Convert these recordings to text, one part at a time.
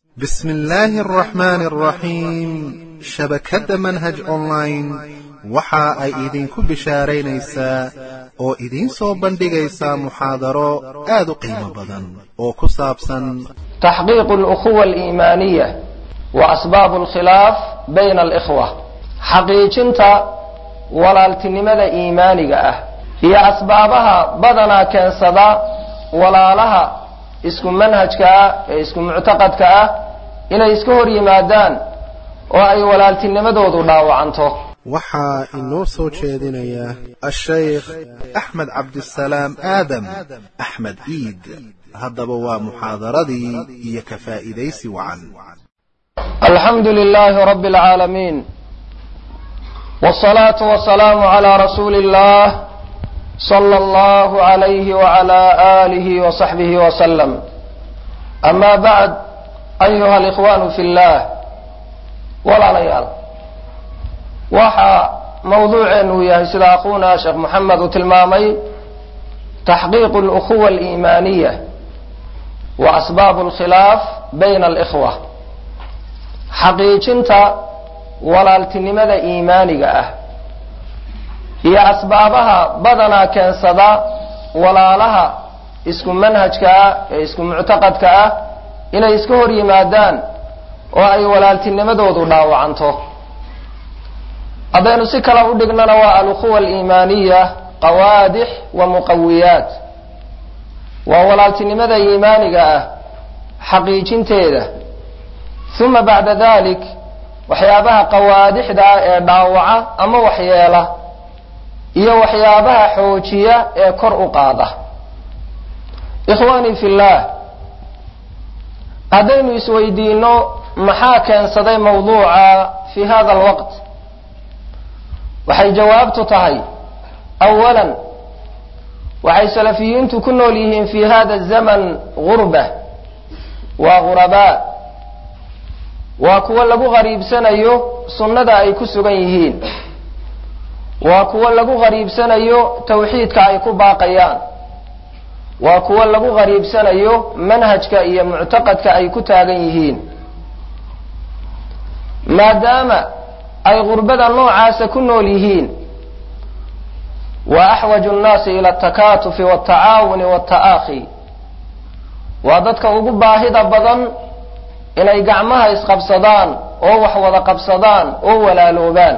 بسم الله الرحمن الرحيم shabakadda manhaj online waxa ay idinku bishaaraynaysaa oo idiin soo bandhigaysaa muxaadaro aad u qiimo badan oo ku saabsan تحقيق الأخوة الإيمانية وأسباب الخلاف بين الإخوة xaqiijinta walaaltinimada iimaaniga ah iyo asbaabaha badanaa keensada walaalaha isku manhajka ah ee isku muctaqadka ah inay iska hor yimaadaan oo ay walaaltinimadoodu dhaawacanto waxaa inoo soo jeedinaya ashaykh axmed cabdisalaam aadam axmed iid haddaba waa muxaadaradii iyo ka faa'iidaysi wacan alxamdu lilaahi rabi اlcaalamiin wالصlaaةu وaلsalaamu عlى rasuuli اllah slى اllah عalayh وعlى آlih وصaxbih وslm ama bعd ayuha اlإkhwan fi اllah walaalayaal waxa mawduuceenu yahay sida aquuna sheekh moxamed uu tilmaamay taxqiiq اlأkuwa اliimaaniya wa asbaab اlkhilaaf bayna اlإkhوة xaqiijinta walaaltinimada iimaaniga ah iyo asbaabaha badanaa keensada walaalaha isku manhajka ah ee isku muctaqadka ah inay iska hor yimaadaan oo ay walaaltinimadoodu dhaawacanto haddaynu si kale u dhignana waa alukhuwa aliimaaniya qawaadix wa muqawiyaat waa walaaltinimada iimaaniga ah xaqiijinteeda uma bacda dalik waxyaabaha qawaadixda ah ee dhaawaca ama waxyeela iyo waxyaabaha xoojiya ee kor u qaada ikhwaanii fi llah haddaynu isweydiino maxaa keensaday mawduuca fi hada alwaqt waxay jawaabtu tahay awalan waxay salafiyiintu ku nool yihiin fi hada zaman gurba waa ghurabaa waa kuwo lagu qariibsanayo sunnada ay ku sugan yihiin waa kuwo lagu qariibsanayo tawxiidka ay ku baaqayaan waa kuwo lagu qariibsanayo manhajka iyo muctaqadka ay ku taagan yihiin maadaama ay gurbada noocaasa ku nool yihiin wa axwaju nnaasi ila altakatufi waltacaawuni walta'aakhi waa dadka ugu baahida badan inay gacmaha isqabsadaan oo wax wada qabsadaan oo walaaloobaan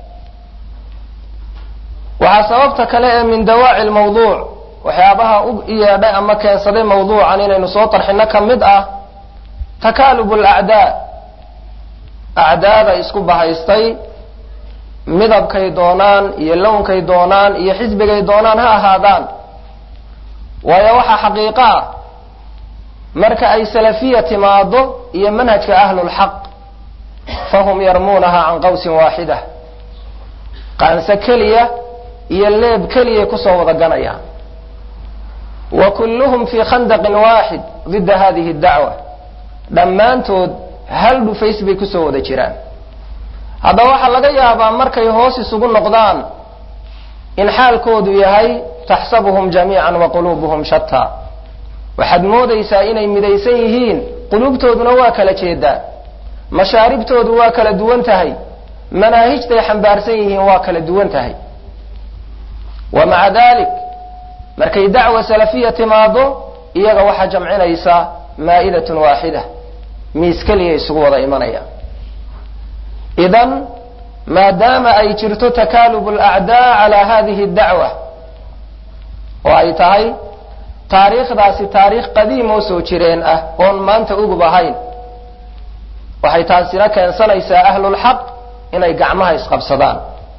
waxaa sababta kale ee min dawaaci lmawduuc waxyaabaha u yeedhay ama keensaday mawduucan inaynu soo tarxino ka mid ah takaalubu alacdaa acdaada isku bahaystay midabkay doonaan iyo lownkay doonaan iyo xisbigay doonaan ha ahaadaan waayo waxaa xaqiiqo ah marka ay salafiya timaado iyo manhajka ahlulxaq fahum yarmuunaha can qawsin waaxida qaanse keliya iyo leeb keliyay kusoo wada ganayaan wa kulluhum fii khandaqin waaxid didda hadihi dacwa dhammaantood hal dhufays bay kusoo wada jiraan haddaba waxaa laga yaabaa markay hoos isugu noqdaan in xaalkoodu yahay taxsabuhum jamiican wa quluubuhum shataa waxaad moodaysaa inay midaysan yihiin quluubtooduna waa kala jeedaa mashaaribtoodu waa kala duwan tahay manaahijtay xambaarsan yihiin waa kala duwan tahay wa maca dalik markay dacwa salafiya timaado iyaga waxaa jamcinaysa maa'idatun waaxida miis keliya isugu wada imanayaan idan maadaama ay jirto takaalubu alacdaa calaa hadihi dacwa oo ay tahay taariikhdaasi taariikh qadiim oo soo jireen ah oon maanta ugub ahayn waxay taasina keensanaysaa ahlulxaq inay gacmaha isqabsadaan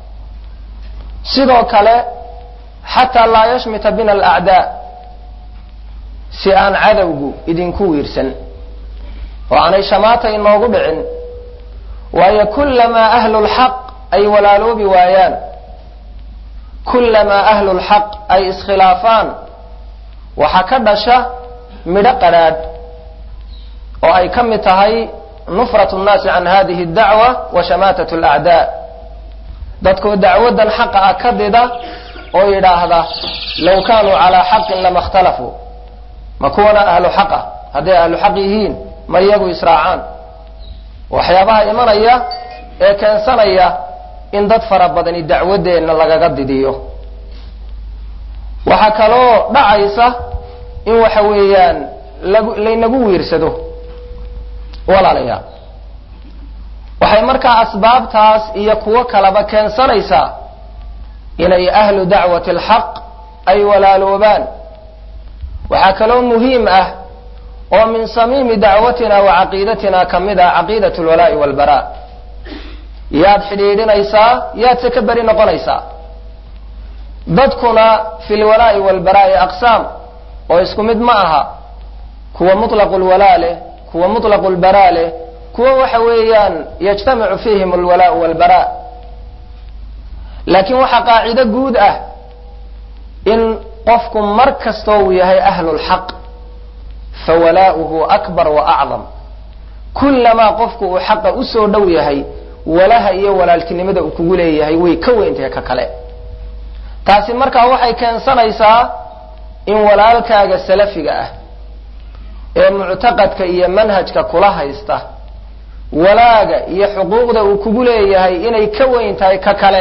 sidoo kale xataa laa yashmita bina alacdaa si aan cadowgu idinku wiirsan oo aanay shamaata inoogu dhicin waayo kullamaa ahlulxaq ay walaaloobi waayaan kullamaa ahlulxaq ay iskhilaafaan waxaa ka dhasha midho qadhaadh oo ay ka mid tahay nufratu nnaasi can hadihi dacwa wa shamaatat alacdaa dadkoo dacwadan xaqa ah ka dida oo yidhaahda low kaanuu calaa xaqin lama ikhtalafuu ma kuwana ahlu xaq ah hadday ahlu xaq yihiin ma iyagu israacaan waxyaabaha imanaya ee keensanaya in dad fara badani dacwaddeenna lagaga didiyo waxaa kaloo dhacaysa in waxa weeyaan lag laynagu wiirsado walaalayaal waxay markaa asbaabtaas iyo kuwo kaleba keensanaysaa inay ahlu dacwati alxaq ay walaaloobaan waxaa kaloo muhiim ah oo min samiimi dacwatina wa caqiidatina ka mid ah caqiidat lwalaa'i walbaraa yaad xidhiidhinaysaa yaadse ka beri noqonaysaa dadkuna fi lwalaa'i walbaraa'i aqsaam oo isku mid ma aha kuwa mutlaqu lwalaa leh kuwa mutlaqu lbaraa leh kuwa waxa weeyaan yajtamicu fiihim alwalaau walbaraa laakiin waxaa qaacido guud ah in qofku mar kastoo uu yahay ahlu lxaq fawalaa'uhu akbar wa acdam kullamaa qofku uu xaqa usoo dhow yahay walaha iyo walaaltinimada uu kugu leeyahay way ka weyntahay ka kale taasi markaa waxay keensanaysaa in walaalkaaga salafiga ah ee muctaqadka iyo manhajka kula haysta walaaga iyo xuquuqda uu kugu leeyahay inay ka weyn tahay ka kale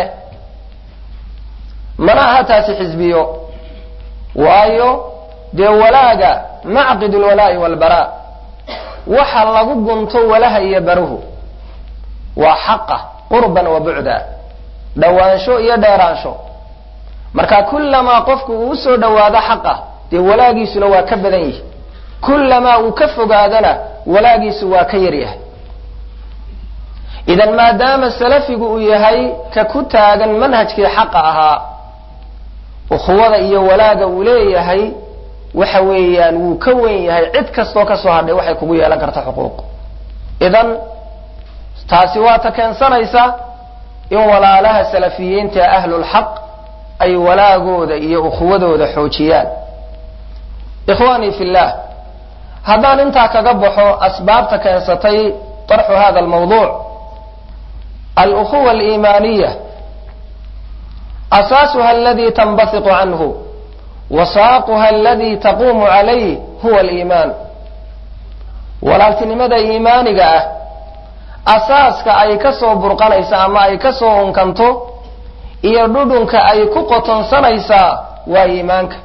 mana aha taasi xisbiyo waayo dee walaaga macqid lwalaa'i walbaraa waxa lagu gunto walaha iyo baruhu waa xaqa qurban wa bucda dhowaansho iyo dheeraansho marka kullamaa qofku uu usoo dhowaado xaqa dee walaagiisuna waa ka badan yihi kullamaa uu ka fogaadana walaagiisu waa ka yaryahay idan maadaama salafigu uu yahay ka ku taagan manhajkii xaqa ahaa ukhuwada iyo walaaga uu leeyahay waxa weeyaan wuu ka wen yahay cid kastoo kasoo hadhay waxay kugu yeelan karta xuquuq idan taasi waa ta keensanaysa in walaalaha salafiyiinta ahlulxaq ay walaagooda iyo ukhuwadooda xoojiyaan ikhwaanii fi llah haddaan intaa kaga baxo asbaabta keensatay طarxu hada almawduuc alukhuwa aliimaaniya asaasuha aladi tanbasiqu canhu wasaaquha aladi taquumu calayh huwa aliimaan walaaltinimada iimaaniga ah asaaska ay ka soo burqanaysa ama ay ka soo unkanto iyo dhudhunka ay ku qotonsanaysaa waa iimaanka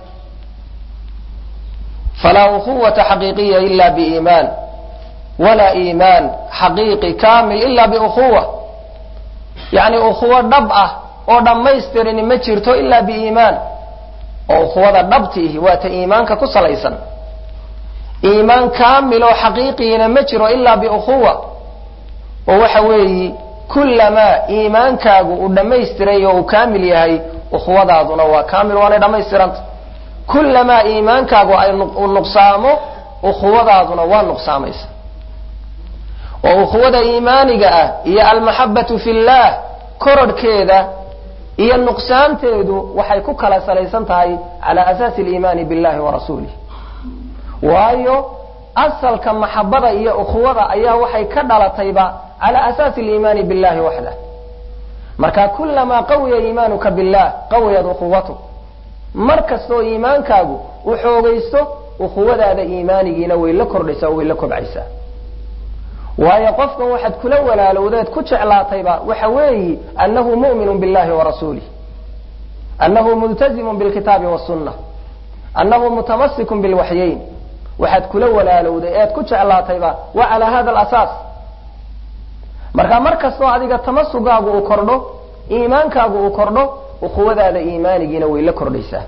falaa ukhuwata xaqiiqiya ila biiimaan walaa iimaan xaqiiqi kaamil ila biukhuwa yacni ukhuwo dhab ah oo dhammaystirini ma jirto ila biiimaan oo ukhuwada dhabtiihi waa ta iimaanka ku salaysan iimaan kaamiloo xaqiiqiina ma jiro ilaa biukhuwa oo waxa weeyi kullamaa iimaankaagu uu dhammaystiray oo uu kaamil yahay ukhuwadaaduna waa kaamil waanay dhammaystiranta kullamaa iimaankaagu ay uu nuqsaamo ukhuwadaaduna waa nuqsaamaysa oo ukhuwada iimaaniga ah iyo almaxabatu fi llah korodhkeeda iyo nuqsaanteedu waxay ku kala salaysan tahay cala asaasi aliimaani billahi wa rasuulih waayo asalka maxabada iyo ukhuwada ayaa waxay ka dhalatayba cala asaasi aliimaani billahi waxdah marka kulamaa qawiya iimaanuka billah qawiyat ukhuwatuk mar kastoo iimaankaagu u xoogaysto ukhuwadaada iimaanigiina way la kordhaysaa oo way la kobcaysaa waayo qofkan waxaad kula walaalowdeed ku jeclaatayba waxa weeyi annahu mu'minu billahi wa rasuulih annahu multazimun bilkitaabi wasunna annahu mutamassikun bilwaxyayn waxaad kula walaalowday eed ku jeclaatayba waa calaa hada alasaas marka mar kastoo adiga tamasugaagu uu kordho iimaankaagu uu kordho ukhuwadaada iimaanigiina way la kordhaysaa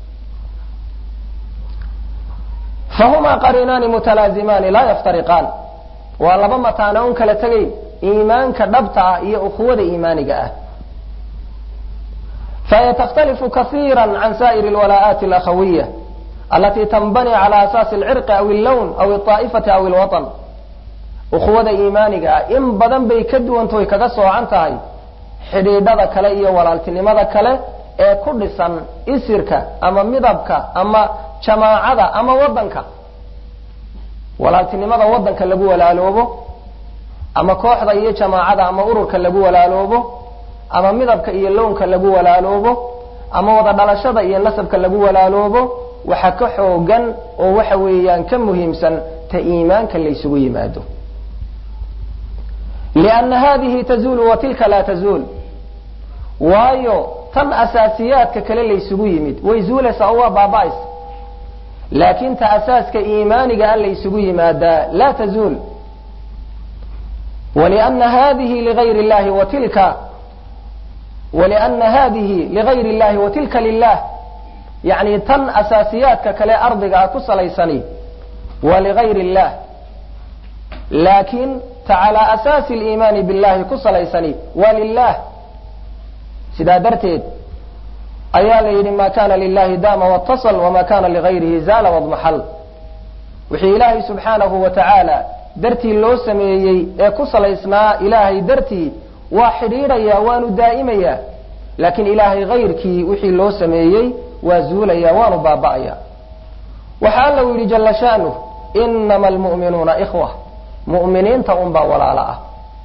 fahumaa qariinaani mutalaazimaani laa yaftariqaan waa laba mataana un kala tegayn iimaanka dhabta ah iyo ukhuwada iimaaniga ah fahiy takhtalifu kaiira can sa'ir alwalaa'aati alakhawiya alati tanbani cala asaasi alcirqi aw allawn aw alطaa'ifati aw alwaطn ukhuwada iimaaniga ah in badan bay ka duwantoy kaga soocan tahay xidhiidhada kale iyo walaaltinimada kale ee ku dhisan isirka ama midabka ama jamaacada ama wadanka walaaltinimada wadanka lagu walaaloobo ama kooxda iyo jamaacada ama ururka lagu walaaloobo ama midabka iyo lownka lagu walaaloobo ama wada dhalashada iyo nasabka lagu walaaloobo waxa ka xoogan oo waxa weeyaan ka muhiimsan ta iimaanka laysugu yimaado lianna hadihi tazuulu wa tilka laa tazuul waayo tan asaasiyaadka kale laysugu yimid way zuulaysaa oo waa baaba'aysa laakin ta asaaska iimaaniga a laysugu yimaadaa laa tazuul waliana hadihi ligayr illahi wa tilka waliana hadihi ligayr illahi wa tilka lilah yacni tan asaasiyaadka kale ardigaa ku salaysani waa ligayr illah laakin ta calaa asaasi liimaani billahi ku salaysani waa lilah sidaa darteed ayaa la yidhi ma kana lilahi dama watasl wama kana ligayrihi zaala wadmaxal wixii ilaahay subxaanahu wa tacaala dartii loo sameeyey ee ku salaysnaa ilaahay dartii waa xidhiidhaya waanu daa'imaya laakiin ilaahay hayrkii wixii loo sameeyey waa zuulaya waanu baaba'aya waxa alla u yidhi jala shaanuh inama almu'minuuna ikhwa mu'miniinta unbaa walaalo ah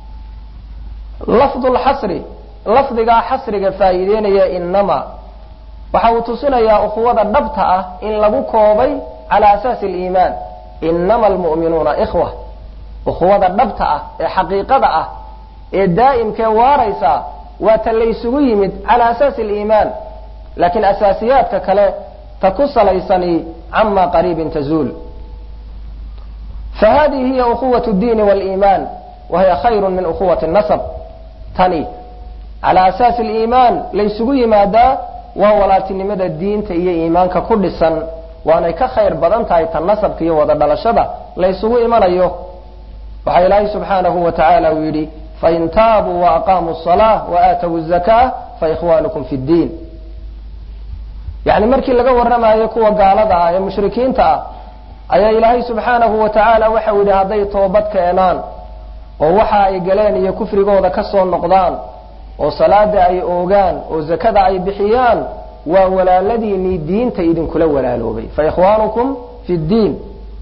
lafdu lxasri lafdigaa xasriga faa'iideynaya inama waxa uu tusinayaa ukhuwada dhabta ah in lagu koobay cala asaasi aliimaan inama almu'minuuna ikhwa ukhuwada dhabta ah ee xaqiiqada ah ee daa'imkee waaraysa waa ta laysugu yimid cala asaasi aliimaan laakiin asaasiyaadka kale ta ku salaysani cama qariibin tazuul fahadihi hiya ukhuwat اdiini wاliimaan wahiya khayru min ukhuwati nasab tani cala asaasi aliimaan laysugu yimaadaa waa walaaltinimada diinta iyo iimaanka ku dhisan waanay ka khayr badan tahay ta nasabka iyo wada dhalashada laysugu imanayo waxaa ilaahay subxaanahu wa tacaala uu yidhi fain taabuu waaqaamuu الصalaaة waaatawu الzaka faikhwanukum fi اddiin yani markii laga warramayo kuwa gaalada ah ee mushrikiinta ah ayaa ilaahay subxaanahu wa tacaala waxau yidhi hadday toobad keenaan oo waxa ay galeen iyo kufrigooda ka soo noqdaan oo salaada ay oogaan oo zakada ay bixiyaan waa walaaladiinii diinta idinkula walaaloobay faikhwaanukum fi ddiin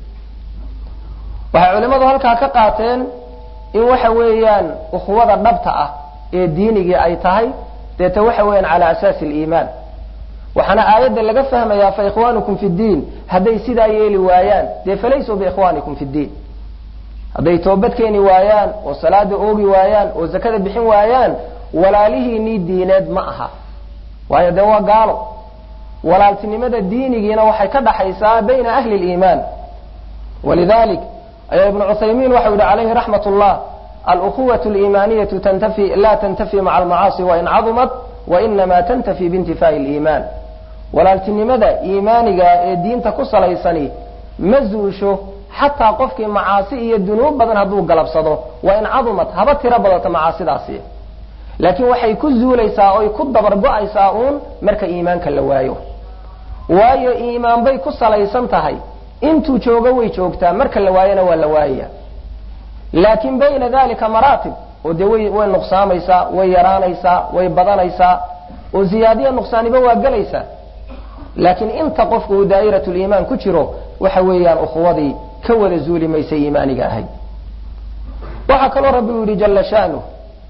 waxay culimmadu halkaa ka qaateen in waxa weeyaan ukhuwada dhabta ah ee diinigii ay tahay deeta waxa weeyaan cala asaasi aliimaan waxaana aayadda laga fahmayaa faikhwaanukum fi ddiin hadday sidaa yeeli waayaan dee falaysuu biikhwaanikum fi ddiin hadday toobad keeni waayaan oo salaada oogi waayaan oo zakada bixin waayaan walaalihiinii diineed ma aha waayo dee waa gaalo walaaltinimada diinigiina waxay ka dhaxaysaa bayna ahli liimaan walidalik ayaa ibnu cuthaymiin waxau yihi calayhi raxmat ullah alukhuwat liimaaniyatu tantafi la tantafi maca almacaasi wain cadumat wainama tantafi biintifaa'i liimaan walaaltinimada iimaaniga ee diinta ku salaysani ma zuusho xataa qofkii macaasi iyo dunuub badan hadduu galabsado wain cadumat haba tiro badato macaasidaasi laakiin waxay ku zuulaysaa oy ku dabar go-aysaa uun marka iimaanka la waayo waayo iimaan bay ku salaysan tahay intuu joogo way joogtaa marka la waayona waa la waayaya laakiin bayna dalika maraatib oo dee way way nuqsaamaysaa way yaraanaysaa way badanaysaa oo ziyaadiya nuqsaaniba waa gelaysaa laakiin inta qofku uu daa'irat liimaan ku jiro waxa weeyaan ukhuwadii ka wada zuuli maysa iimaaniga ahayd waxaa kaloo rabbi u yidhi jala shaanuh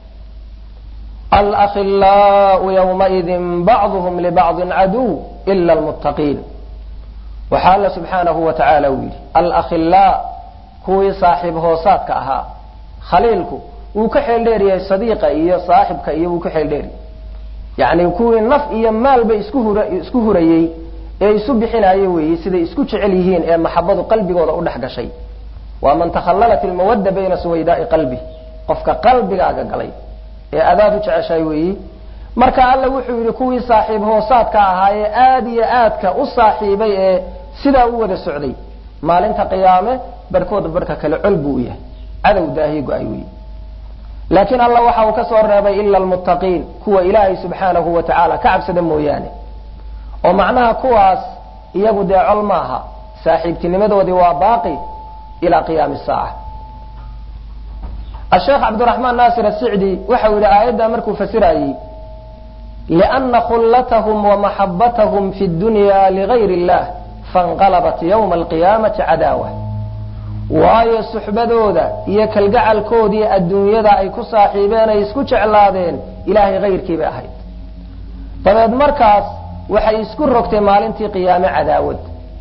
alakhilaau ywmaidin bacduhm libacdin caduw ila lmuttaqiin waxaa alla subxaanahu wa tacaala uu yidhi alakhilaa kuwii saaxiib hoosaadka ahaa khaliilku wuu ka xeel dheeryahay sadiiqa iyo saaxibka iyo wuu ka xeel dheeryahay yacni kuwii naf iyo maalba isku hura isku hurayey ee isu bixinaayo weeye siday isku jecel yihiin ee maxabadu qalbigooda u dhex gashay waa man takhallalat ilmawadda bayna suwaydaai qalbi qofka qalbigaaga galay ee adaad u jeceshahay weeyi marka alla wuxuu yidhi kuwii saaxiib hoosaadka ahaa ee aada iyo aadka u saaxiibay ee sidaa u wada socday maalinta qiyaame barhkooda barhka kale col buu u yahay cadow daahiye go-ay weyi laakiin alla waxa uu ka soo reebay ila almuttaqiin kuwa ilaahay subxaanahu wa tacaala ka cabsada mooyaane oo macnaha kuwaas iyagu dee col maaha saaxiibtinimadoodii waa baaqi ilaa qiyaami saaca asheekh cabdiraxmaan naasir asicdi waxau yidhi aayaddaa markuu fasirayey liana khullatahum wamaxabatahum fi dunya ligayr illah fainqalabat yowma alqiyaamati cadaawa waayo suxbadooda iyo kalgacalkoodii adduunyada ay ku saaxiibeen ay isku jeclaadeen ilaahay hayrkii bay ahayd dabeed markaas waxay isku rogtay maalintii qiyaame cadaawad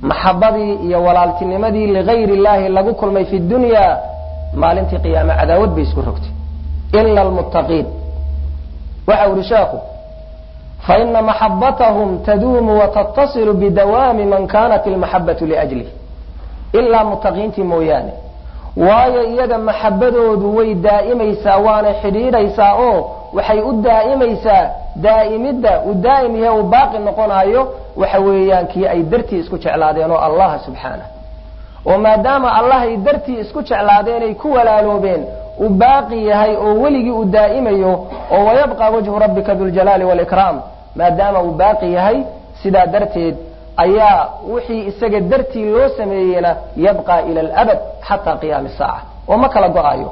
maxabadii iyo walaaltinimadii ligayri illaahi lagu kulmay fi dunya maalintii qiyaame cadaawad bay isku rogtay ila almuttaqiin waxa uri sheekhu faina maxabatahum taduumu watatasilu bidawaami man kanat ilmaxabatu liajlih ilaa muttaqiintii mooyaane waayo iyaga maxabadoodu way daa'imaysaa waanay xidhiidhaysaa oo waxay u daa'imaysaa daa'imidda uu daa'im yahe uu baaqi noqonayo waxa weeyaan kii ay dartii isku jeclaadeen oo allaha subxaanah oo maadaama allahay dartii isku jeclaadeenay ku walaaloobeen uu baaqi yahay oo weligii uu daa'imayo oo wayabqa wajhu rabbika duljalaali walikraam maadaama uu baaqi yahay sidaa darteed ayaa wixii isaga dartii loo sameeyeyna yabqa ila alabad xataa qiyaami saaca oo ma kala go-ayo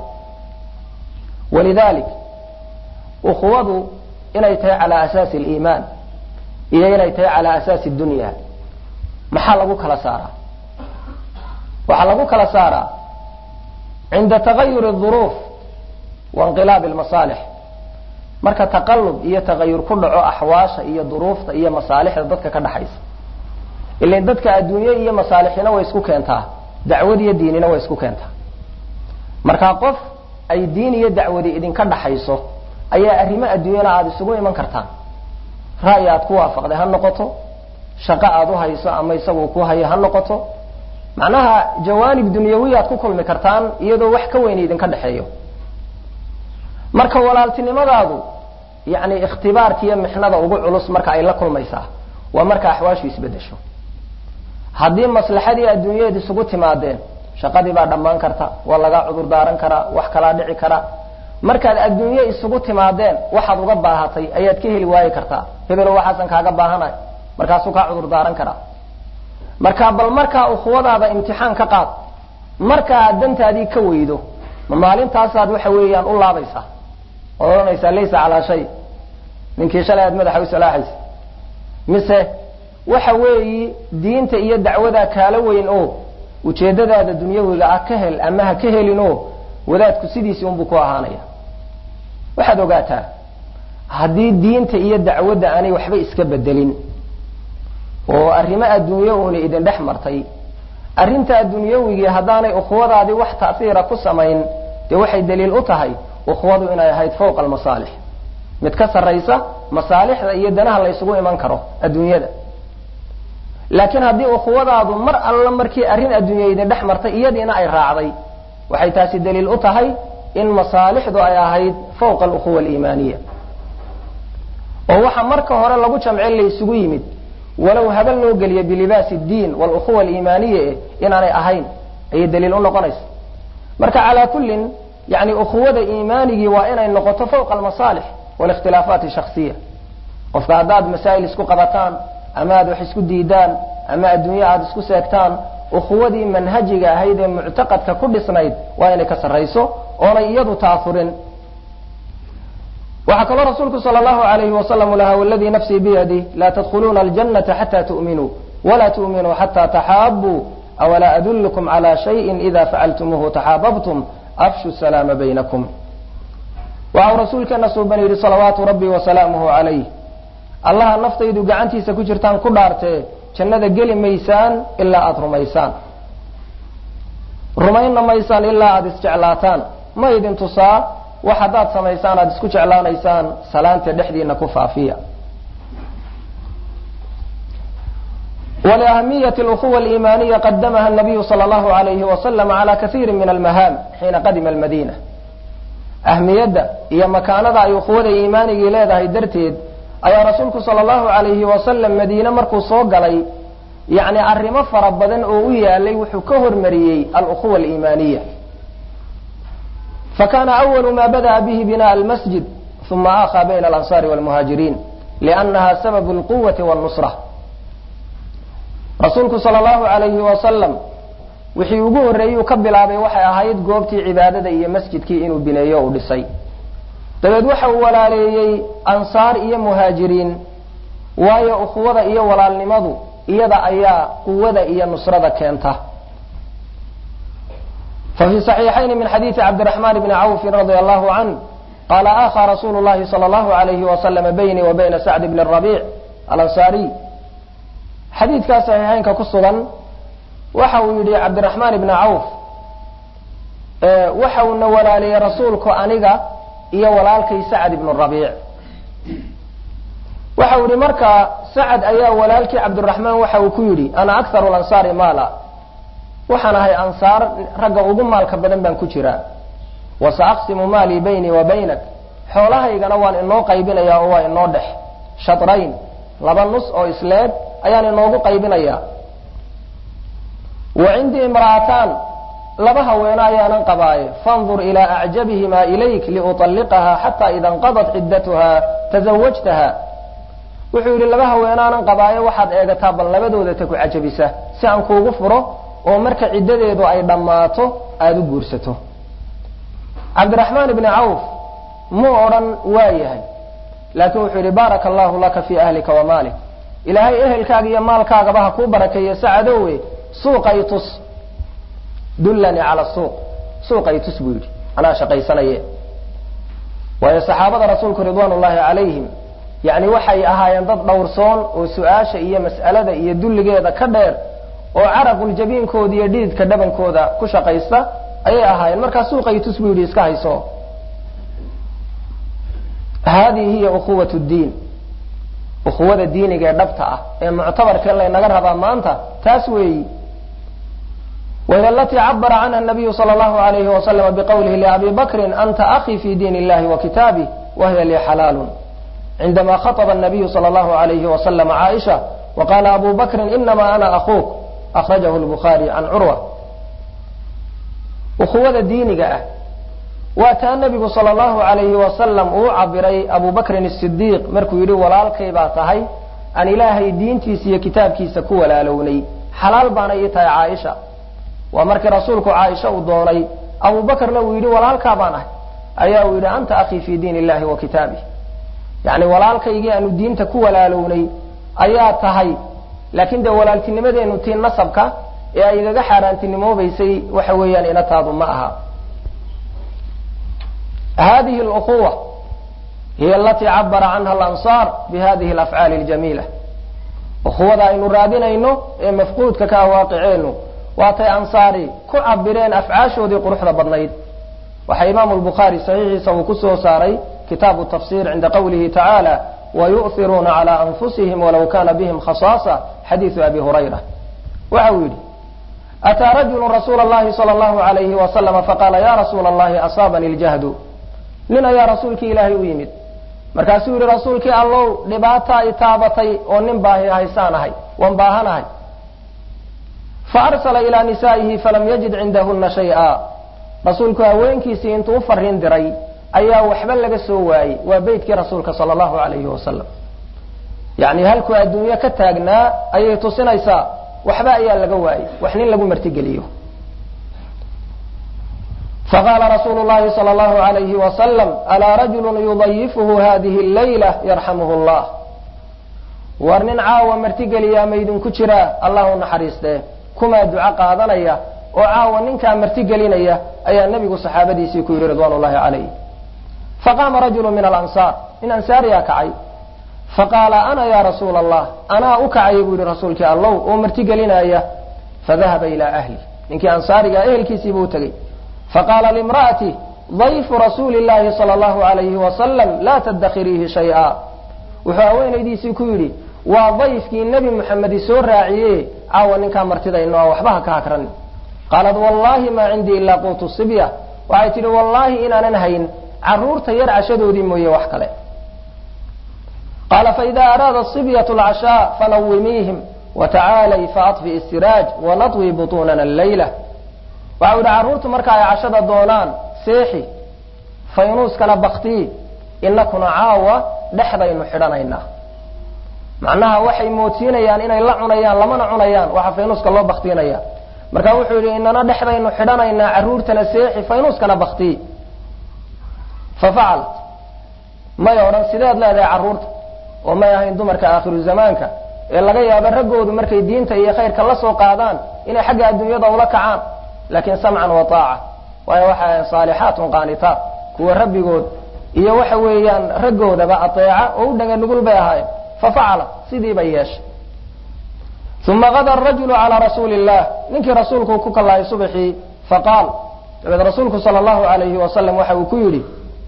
walidalik ukhuwadu inay tahay cala asaasi aliimaan iyo inay tahay cala asaasi dunya maxaa lagu kala saaraa waxaa lagu kala saaraa cinda tagayuri الظuruuf wainqilaabi اlmasaalix marka taqalub iyo tagayur ku dhaco axwaasha iyo duruufta iyo masaalixda dadka ka dhaxaysa ilan dadka adduunye iyo masaalixina way isku keentaa dacwad iyo diinina way isku keentaa marka qof ay diin iyo dacwadi idinka dhaxayso ayaa arrimo adduunyana aada isugu iman kartaan ra'yi aad ku waafaqday ha noqoto shaqo aad u hayso ama isagu ku hayo ha noqoto macnaha jawaanib dunyawiya aad ku kulmi kartaan iyadoo wax ka weyn idinka dhexeeyo marka walaaltinimadaadu yani ikhtibaarka iyo mixnada ugu culus marka ay la kulmaysaa waa marka axwaashu isbedesho haddii maslaxadii adduunyadeed isugu timaadeen shaqadii baa dhammaan karta waa lagaa cudur daaran karaa wax kalaa dhici kara markaad adduunye isugu timaadeen waxaad uga baahatay ayaad ka heli waayi kartaa hebelo waxaasan kaaga baahanay markaasuu kaa cudur daaran karaa marka bal markaa ukhuwadaada imtixaan ka qaad markaa dantaadii ka weydo ma maalintaasaad waxa weeyaan u laabaysaa ood odhanaysaa laysa calaa shay ninkii shalay aad madaxa u salaaxaysa mise waxa weeyi diinta iyo dacwadaa kaala weyn oo ujeedadaada dunyawiga ah ka hel ama ha ka helin oo wadaadku sidiisii unbuu ku ahaanaya waxaad ogaataa haddii diinta iyo dacwadda aanay waxba iska bedelin oo arrimo adduunye uuna idin dhex martay arrinta adduunyawigii haddaanay ukhuwadaadii wax ta'hiira ku samayn dee waxay daliil u tahay ukhuwadu inay ahayd fawqa almasaalix mid ka sarraysa masaalixda iyo danaha la ysugu iman karo adduunyada laakiin haddii ukhuwadaadu mar alla markii arrin adduunya idin dhex martay iyadiina ay raacday waxay taasi daliil u tahay in masaalixdu ay ahayd fawqa alukhuwa aliimaaniya oo waxa marka hore lagu jamcin la isugu yimid walow habal loo geliya bilibaasi diin walukhuwa aliimaaniya eh inaanay ahayn ayay daliil u noqonaysa marka calaa kullin yani ukhuwada iimaanigii waa inay noqoto fawqa almasaalix walikhtilaafaat shaksiya qofka haddaad masaa'il isku qabataan ama aad wax isku diidaan ama adduunye aada isku seegtaan ukhuwadii manhajiga ahayd ee muctaqadka ku dhisnayd waa inay ka sarrayso oonay iyadu taafurin waxaa kaloo rasuulku sal allahu alayhi wasalam lahaa waladii nafsii biyadih laa tadkhuluuna aljanata xata tu'minuu walaa tu'minuu xata taxaabuu awalaa adullukum cala shayin ida facaltumuuhu taxaababtum afshu salaama baynakum waxau rasuulkeena suuban yidhi salawaatu rabbi wasalaamuhu calayh allaha naftaydu gacantiisa ku jirtaan ku dhaartee jannada geli maysaan ilaa aada rumaysaan rumaynna maysaan ilaa aada isjeclaataan ma idin tusaa wax haddaad samaysaan aada isku jeclaanaysaan salaanta dhexdiina ku faafiya ولأهمية الأخوة الإيمانية قدمها النبي صلى الله عليه وسلم على كثير من المهام حين قدم المدينة أهمية هي مكانة أي أخوة إيمانية إلى درتيد ayaa rasuulku sala allahu calayhi wasalam madiine markuu soo galay yacni arrimo fara badan oo u yaalay wuxuu ka hormariyey alukhuwa aliimaaniya fakana awalu ma bada'a bihi binaa almasjid uma akhaa bayna alansaari walmuhaajiriin liannaha sababu alquwati wannusra rasuulku sala allahu calayhi wasalam wixii ugu horreeyuu ka bilaabay waxay ahayd goobtii cibaadada iyo masjidkii inuu bineeyo uu dhisay dabeed waxa uu walaaleeyey ansaar iyo muhaajiriin waayo ukhuwada iyo walaalnimadu iyada ayaa quwada iyo nusrada keenta ففي صحيحين من حديث عبد الرحمن بن عوف رضي الله عنه قال آخى رسول الله صلى الله عليه وسلم بيني وبين سعد بن الربيع الأنصاري حديث كان صحيحين كقصدا waxa uu yidhi cabdiraxmaan ibni cawf waxa uuna walaaliyey rasuulku aniga iyo walaalkay sacad ibnu rabiic waxa uu yihi marka sacad ayaa walaalkii cabdiraxmaan waxa uu ku yidhi ana akharu lansaari maala waxaan ahay ansaar ragga ugu maalka badan baan ku jiraa wa sa aqsimu maalii baynii wa baynak xoolahaygana waan inoo qaybinayaa oo waa inoo dhex shatrayn laba nus oo isleeg ayaan inoogu qaybinayaa wa cindii imra'ataan laba haweeno ayaanan qabaaye fandur ilaa acjabihimaa ilayk liuطalliqaha xataa ida inqadat ciddatuha tasawajtaha wuxuu yidhi laba haweenaanan qabaaye waxaad eegataa bal labadooda ta ku cajabisa si aan kuugu furo oo marka ciddadeedu ay dhammaato aada u guursato cabdiraxmaan ibni cawf muu odhan waa yahay laakiin wuxuu yidhi baaraka allahu laka fii ahlika wa maalik ilaahay ehelkaaga iyo maalkaagaba ha kuu barakeeyo sacadowe suuqay tus dullanii cala suuq suuqay tus buu yidhi anaa shaqaysanaye waayo saxaabada rasuulku ridwaan ullaahi calayhim yacni waxay ahaayeen dad dhowrsoon oo su-aasha iyo mas'alada iyo dulligeeda ka dheer oo caraquljabiinkooda iyo dhididka dhabankooda ku shaqaysta ayay ahaayeen markaa suuqay tus buu yidhi iska hayso haadihi hiya ukhuwat ddiin ukhuwada diiniga ee dhabta ah ee muctabarkee laynaga rabaa maanta taas weeyi wahiy alatii cabara canha nabiyu sala allahu alayhi wasalama biqowlihi liabi bakrin anta akii fi diin illahi wa kitaabih wahiya lii xalaalun cindama khaطba الnabiyu salى اllahu alayhi wasalam caaisha waqala abu bakrin inama ana akuuk akhrajahu lbukhaari can curwa ukhuwada diiniga ah waa taa nebigu sala allahu alayhi wasalam uu cabiray abu bakrin asidiiq markuu yidhi walaalkay baa tahay aan ilaahay diintiisa iyo kitaabkiisa ku walaalownay xalaal baana ii tahay caaisha waa markii rasuulku caaisha uu doonay abu bakrna uu yidhi walaalkaa baan ahay ayaa uu yidhi anta akii fi diin illahi wa kitaabih yacni walaalkaygii aanu diinta ku walaalownay ayaa tahay laakiin dee walaaltinimadeenu tii nasabka ee ay igaga xaaraantinimoobaysay waxa weeyaan inataadu ma aha hadihi اlأkuwa hiy alatii cabara canha alansaar bihadihi alafcaali اljamiila ukuwada aynu raadinayno ee mafquudka ka awaaqiceenu waatay ansaari ku cabireen afcaashoodii quruxda badnayd waxaa imaamu lbukhaari saxiixiisa uu ku soo saaray kitaabu tafsir cinda qowlihi tacaala wayu'hiruuna calى anfusihim walaw kana bihim khasaasa xadiidu abi hurayra waxa uu yidhi ataa rajulu rasuula اllahi salى اllahu alayhi wasalama faqaala ya rasuula اllahi asaabani اljahdu nin ayaa rasuulkii ilaahay u yimid markaasuu yihi rasuulkii allow dhibaataa i taabatay oo nin baahi haysaan ahay waan baahanahay faarsala ilaa nisaa'ihi falam yajid cindahuna shay'a rasuulku haweenkiisii intuu u fariin diray ayaa waxba laga soo waayey waa beytkii rasuulka sala allahu alayhi wasalam yacni halkuu adduunyo ka taagnaa ayay tusinaysaa waxba ayaa laga waayey wax nin lagu martigeliyo faqaala rasuulu llahi sala allahu alayhi wasalam alaa rajulu yudayifuhu hadihi allayla yarxamuhu llah war nin caawa martigeliyaa maydinku jiraa allah u naxariistee kumaa duco qaadanaya oo caawa ninkaa martigelinaya ayaa nebigu saxaabadiisii ku yidhi ridwaan ullahi calayh faqaama rajulu min alansaar nin ansaariyaa kacay faqaala ana ya rasuula allah anaa u kacaya buu yihi rasuulkii allow oo martigelinaya fadahaba ilaa ahli ninkii ansaariga ehelkiisii buu tegey faqaala limra'ati dayfu rasuuli llahi sala allahu alayhi wasalam laa tadakhiriihi shay'a wuxuu haweenaydiisii ku yidhi waa dayfkii nebi muxamedi soo raaciye caawa ninkaa martidayno a waxba ha ka hakran qaalat wallahi maa cindii ilaa quutu sibya waxay tidhi wallaahi inaanan hayn caruurta yar cashadoodii mooye wax kale qaala faida araada sibyatu alcashaa fanawimiihim watacaalay faadfi istiraaj wanadwi butuunana allayla waxa u yidhi carruurtu marka ay cashada doonaan seexi faynuuskana baktii inakuna caawa dhexdaynu xidhanaynaa macnaha waxay moodsiinayaan inay la cunayaan lamana cunayaan waxa faynuuska loo baktiinaya marka wuxuu yidhi inana dhexdaynu xidhanaynaa carruurtana seexi faynuuskana baktii fafacalt may odhan sideed leedahay carruurta oo may ahayn dumarka aakhiru zamaanka ee laga yaabo raggoodu markay diinta iyo khayrka la soo qaadaan inay xagga adduunyada ula kacaan laakiin samcan wa taaca waayo waxa ahayn saalixaatun qaanitaat kuwa rabbigood iyo waxa weeyaan raggoodaba ateeca oo u dhaga nugul bay ahaayeen fafacala sidii bay yeeshay uma gada arajulu calaa rasuuli illah ninkii rasuulku ku kallahay subaxii faqaal dabeed rasuulku sala allahu alayhi wasalam waxa uu ku yidhi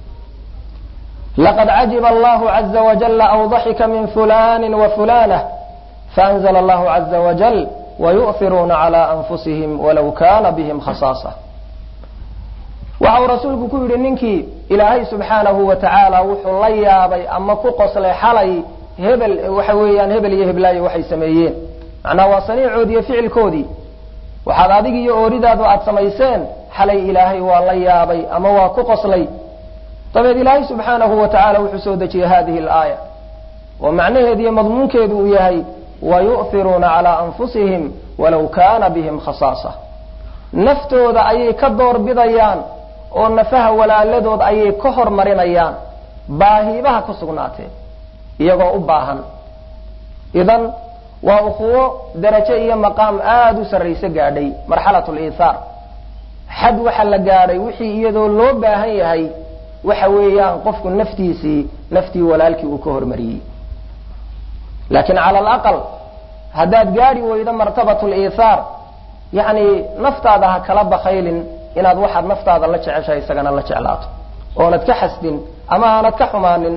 laqad cajiba allahu caza wajala aw daxika min fulani wa fulanah faanzla allahu caza wajal wayu'hiruuna cala anfusihim walow kana bihim khasaasa waxa uu rasuulku ku yidhi ninkii ilaahay subxaanahu wa tacaala wuxuu la yaabay ama ku qoslay xalay hebel waxa weeyaan hebel iyo heblaayo waxay sameeyeen macnaa waa saniicoodi iyo ficilkoodii waxaad adig iyo ooridaadu aad samayseen xalay ilaahay waa la yaabay ama waa ku qoslay dabeed ilaahay subxaanahu wa tacaala wuxuu soo dejiyey hadihi alaaya oo macnaheedu iyo madmuunkeedu uu yahay wayu'hiruuna calaa anfusihim walow kaana bihim khasaasa naftooda ayay ka doorbidayaan oo nafaha walaaladood ayay ka hormarinayaan baahiibaha ku sugnaatee iyagoo u baahan idan waa ukuwo darajo iyo maqaam aada u sarrayse gaadhay marxalat liithaar xad waxa la gaadhay wixii iyadoo loo baahan yahay waxa weeyaan qofku naftiisii naftii walaalkii uu ka hormariyey laakiin cala alaqal haddaad gaadhi weydo martabat liithaar yacni naftaada ha kala bakaylin inaad waxaad naftaada la jeceshahay isagana la jeclaato oonad ka xasdin ama aanad ka xumaanin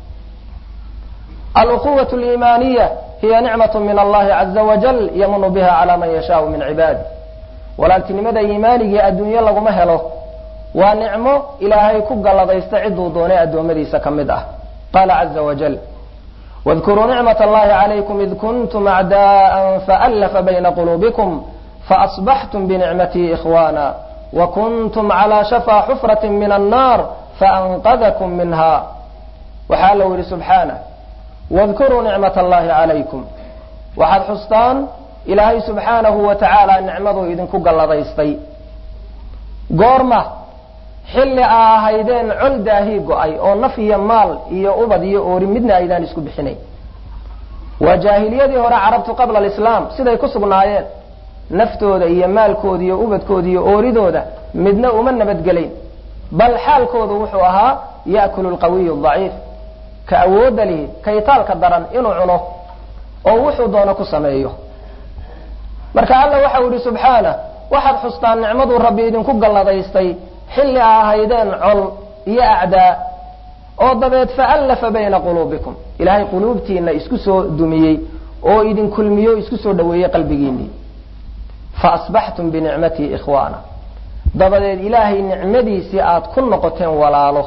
aluquwat liimaaniya hiya nicmat min allahi caza wajal yamunu biha cala man yashaau min cibaadi walaaltinimada iimaanigii adduunye laguma helo waa nicmo ilaahay ku galladaysta ciduu doonay addoommadiisa ka mid ah qaala caza wajal wadkuruu nicmat allahi calaykum id kuntum acdaa'an faallafa bayna quluubikum faasbaxtum binicmatii ikhwaana wakuntum calaa shafaa xufrati min annaar faanqadakum minha waxaa la yidhi subxaanah wadkuruu nicmat allahi calaykum waxaad xustaan ilaahay subxaanahu wa tacaala nicmaduu idinku galladaystay goorma xilli aa ahaydeen col daahii go-ay oo naf iyo maal iyo ubad iyo oori midna aydaan isku bixinayn waa jaahiliyadii hore carabtu qabla alislaam siday ku sugnaayeen naftooda iyo maalkooda iyo ubadkooda iyo ooridooda midna uma nabadgelayn bal xaalkoodu wuxuu ahaa ya'kulu lqawiyu daciif ka awoodda lihi kaytaalka daran inuu cuno oo wuxuu doono ku sameeyo marka alla waxau yihi subxaana waxaad xustaan nicmaduu rabbi idinku galladaystay xilli a ahaydeen col iyo acdaa oo dabeed faallafa bayna quluubikum ilaahay quluubtiina isku soo dumiyey oo idin kulmiyo isku soo dhaweeyey qalbigiinii faasbaxtum binicmatii ikhwaana dabadeed ilaahay nicmadiisii aad ku noqoteen walaalo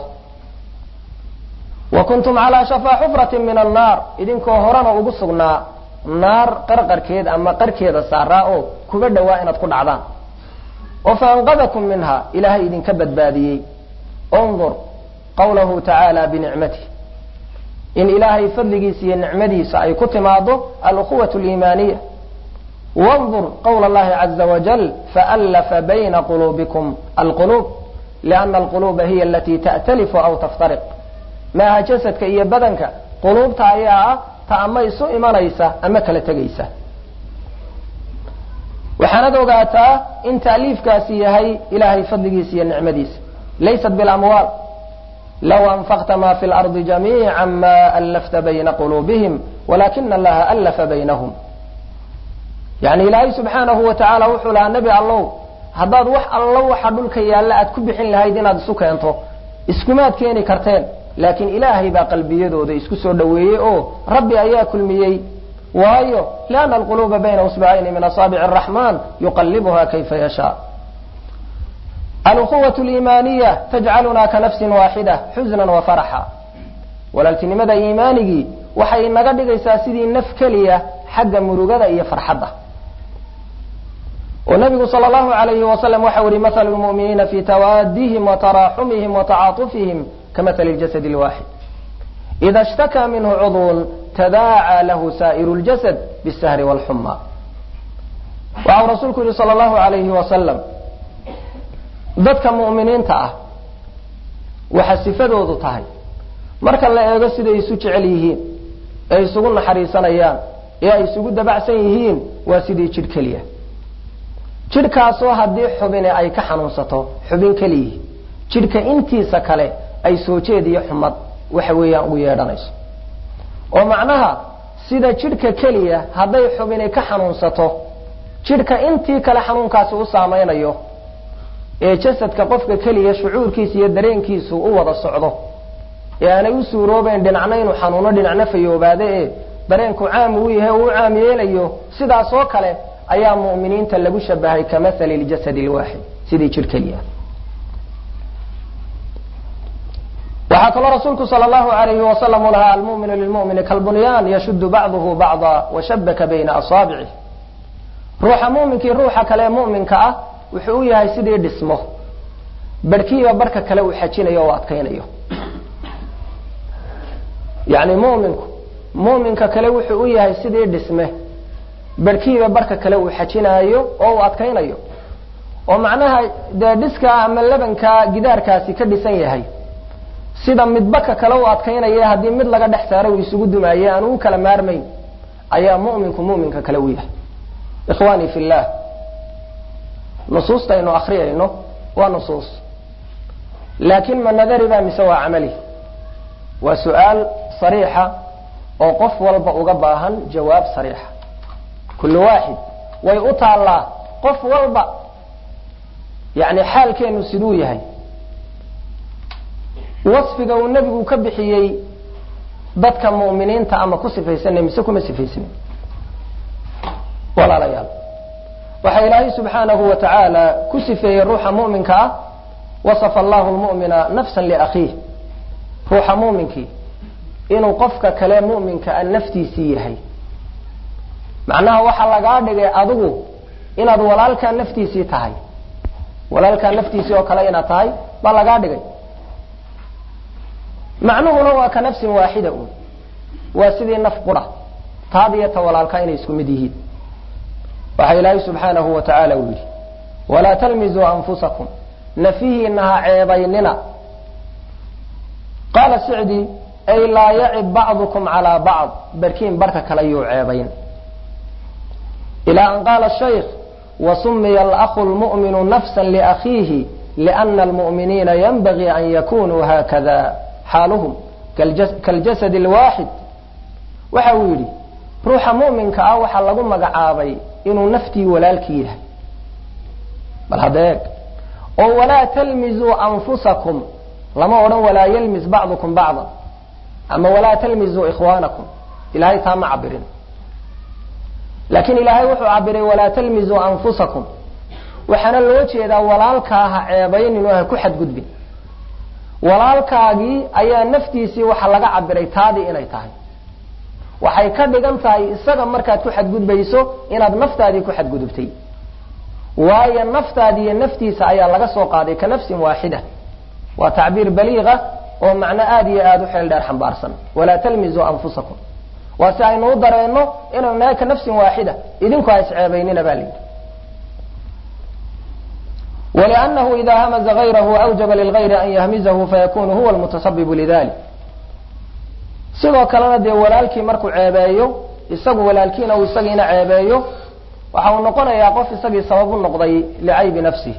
wa kuntum calaa shafaa xufratin min annaar idinkoo horena ugu sugnaa naar qarqarkeeda ama qarkeeda saaraa oo kuba dhowaa inaad ku dhacdaan oo faanqadakum minha ilaahay idinka badbaadiyey undur qawlahu tacaala binicmatih in ilaahay fadligiisa iyo nicmadiisa ay ku timaado alukhuwat liimaaniya wandur qawla allahi caza wajal faallafa bayna quluubikum alquluub liana alquluuba hiya alatii ta'talifu aw taftariq maaha jasadka iyo badanka quluubta ayaa ah ta ama isu imanaysa ama kala tegaysa waxaanad ogaataa in taaliifkaasi yahay ilaahay fadligiisa iyo nicmadiisa laysat bilamwaal law anfaqta ma fi lardi jamiica ma allafta bayna quluubihim walakina allaha allafa baynahum yani ilaahay subxaanahu wa tacaala wuxuu lahaa nebi allow haddaad wax allo waxa dhulka yaalla aad ku bixin lahayd inaad isu keento iskumaad keeni karteen laakiin ilaahay baa qalbiyadooda isku soo dhoweeyey oo rabbi ayaa kulmiyey waayo liana alquluuba bayna usbacayni min asaabici araxmaan yuqallibuha kayfa yashaa alukhuwat liimaaniya tajcaluna ka nafsin waaxida xusnan wa faraxa walaaltinimada iimaanigii waxay naga dhigaysaa sidii naf keliya xagga murugada iyo farxadda oo nabigu sal allahu alayhi wasalam waxau yihi mathalu lmu'miniina fi tawaadihim wa taraaxumihim wa tacaatufihim kamathali ljasad lwaaxid ida ishtakaa minhu cudwun tadaacaa lahu saa'iru ljasad bisahri wاlxuma waxau rasuulku yihi sal allahu alayhi wasalam dadka mu'miniinta ah waxa sifadoodu tahay marka la eego siday isu jecel yihiin ee isugu naxariisanayaan ee ay isugu dabacsan yihiin waa sidii jidh keliya jidhkaasoo haddii xubine ay ka xanuunsato xubin keliyihi jidhka intiisa kale ay soo jeed iyo xumad waxa weeyaan ugu yeedhanayso oo macnaha sida jidhka keliya hadday xubini ka xanuunsato jidhka intii kale xanuunkaasi u saamaynayo ee jasadka qofka keliya shucuurkiisa iyo dareenkiisu u wada socdo ee aanay u suuroobayn dhinacna inuu xanuuno dhinacna fayoobaade ee dareenku caam uu yahay oo u caam yeelayo sidaas oo kale ayaa mu'miniinta lagu shabahay ka mathali ljasadi lwaaxid sidii jidh keliya waxaa kaloo rasuulku sal allahu alayhi wasalam u lahaa almuminu lilmumini kalbunyaan yashudu bacduhu bacda washabaka bayna asaabicih ruuxa muminkii ruuxa kale ee muminka ah wuxuu u yahay sidii dhismo barhkiiba barhka kale uu xajinayo o adkaynayo yani muminku muminka kale wuxuu u yahay sidii dhisme barhkiiba barhka kale uu xajinaayo oo uu adkaynayo oo macnaha dee dhiska ama labanka gidaarkaasi ka dhisan yahay sida midbaka kale u adkaynaya haddii mid laga dhex saaro uu isugu dumaaye aanu u kala maarmayn ayaa muminku muminka kale u yahay ikhwani fi llah nusuusta aynu akriyayno waa nusuus laakin ma nadari ba mise waa camali waa su-aal sariixa oo qof walba uga baahan jawaab sariixa kullu waaxid way u taallaa qof walba yani xaalkeenu siduu yahay wasfiga uu nebigu ka bixiyey dadka mu'miniinta ama ku sifaysanay mise kuma sifaysnay walaalayaal waxaa ilaahay subxaanahu wa tacaala ku sifeeyey ruuxa mu'minka ah wasafa allahu lmu'mina nafsan liakhiih ruuxa mu'minkii inuu qofka kale mu'minka a naftiisii yahay macnaha waxaa lagaa dhigay adigu inaad walaalkaa naftiisii tahay walaalkaa naftiisii oo kale inaad tahay baa lagaa dhigay macnuhuna waa ka nafsin waaxida un waa sidii naf qura taadiyo ta walaalkaa inay isku mid yihiin waxaa ilaahay subxaanahu wa tacaala uu yidhi walaa talmizuu anfusakum nafihiina ha ceebaynina qaala sicdi ay laa yacib bacdukum calaa bacd barkiin barka kale yuu ceebayn ilaa an qaala shaykh wasumiya alakhu lmu'minu nafsa liakhiihi liana almu'miniina yanbagii an yakunuu haakada xaaluhum kaljasad alwaaxid waxa uu yidhi ruuxa mu'minka ah waxaa lagu magacaabay inuu naftii walaalkii yahay bal hadda eeg oo walaa talmizuu anfusakum lama odhan walaa yalmis bacdukum bacda ama walaa talmizuu ikhwaanakum ilahay taa ma cabirin laakiin ilaahay wuxuu cabiray walaa talmizuu anfusakum waxaana loo jeedaa walaalkaa ha ceebaynin oo ha ku xadgudbin walaalkaagii ayaa naftiisii waxa laga cabiray taadii inay tahay waxay ka dhigan tahay isaga markaad ku xadgudbayso inaad naftaadii ku xadgudubtay waayo naftaadi iyo naftiisa ayaa laga soo qaaday ka nafsin waaxida waa tacbiir baliiqa oo macno aada iyo aada u xeel dheer xambaarsan walaa talmizuu anfusakum waa si aynu u dareenno inaynu nahay ka nafsin waaxida idinku ha isceebaynina baa layidhi wlأnnahu ida hamaza غayrahu awjaba lilغayri an yahmizahu fayakunu huwa lmutasabibu lidalik sidoo kalena dee walaalkii markuu ceebeeyo isagu walaalkiina uu isagiina ceebeeyo waxa uu noqonayaa qof isagii sabab u noqday licaybi nafsih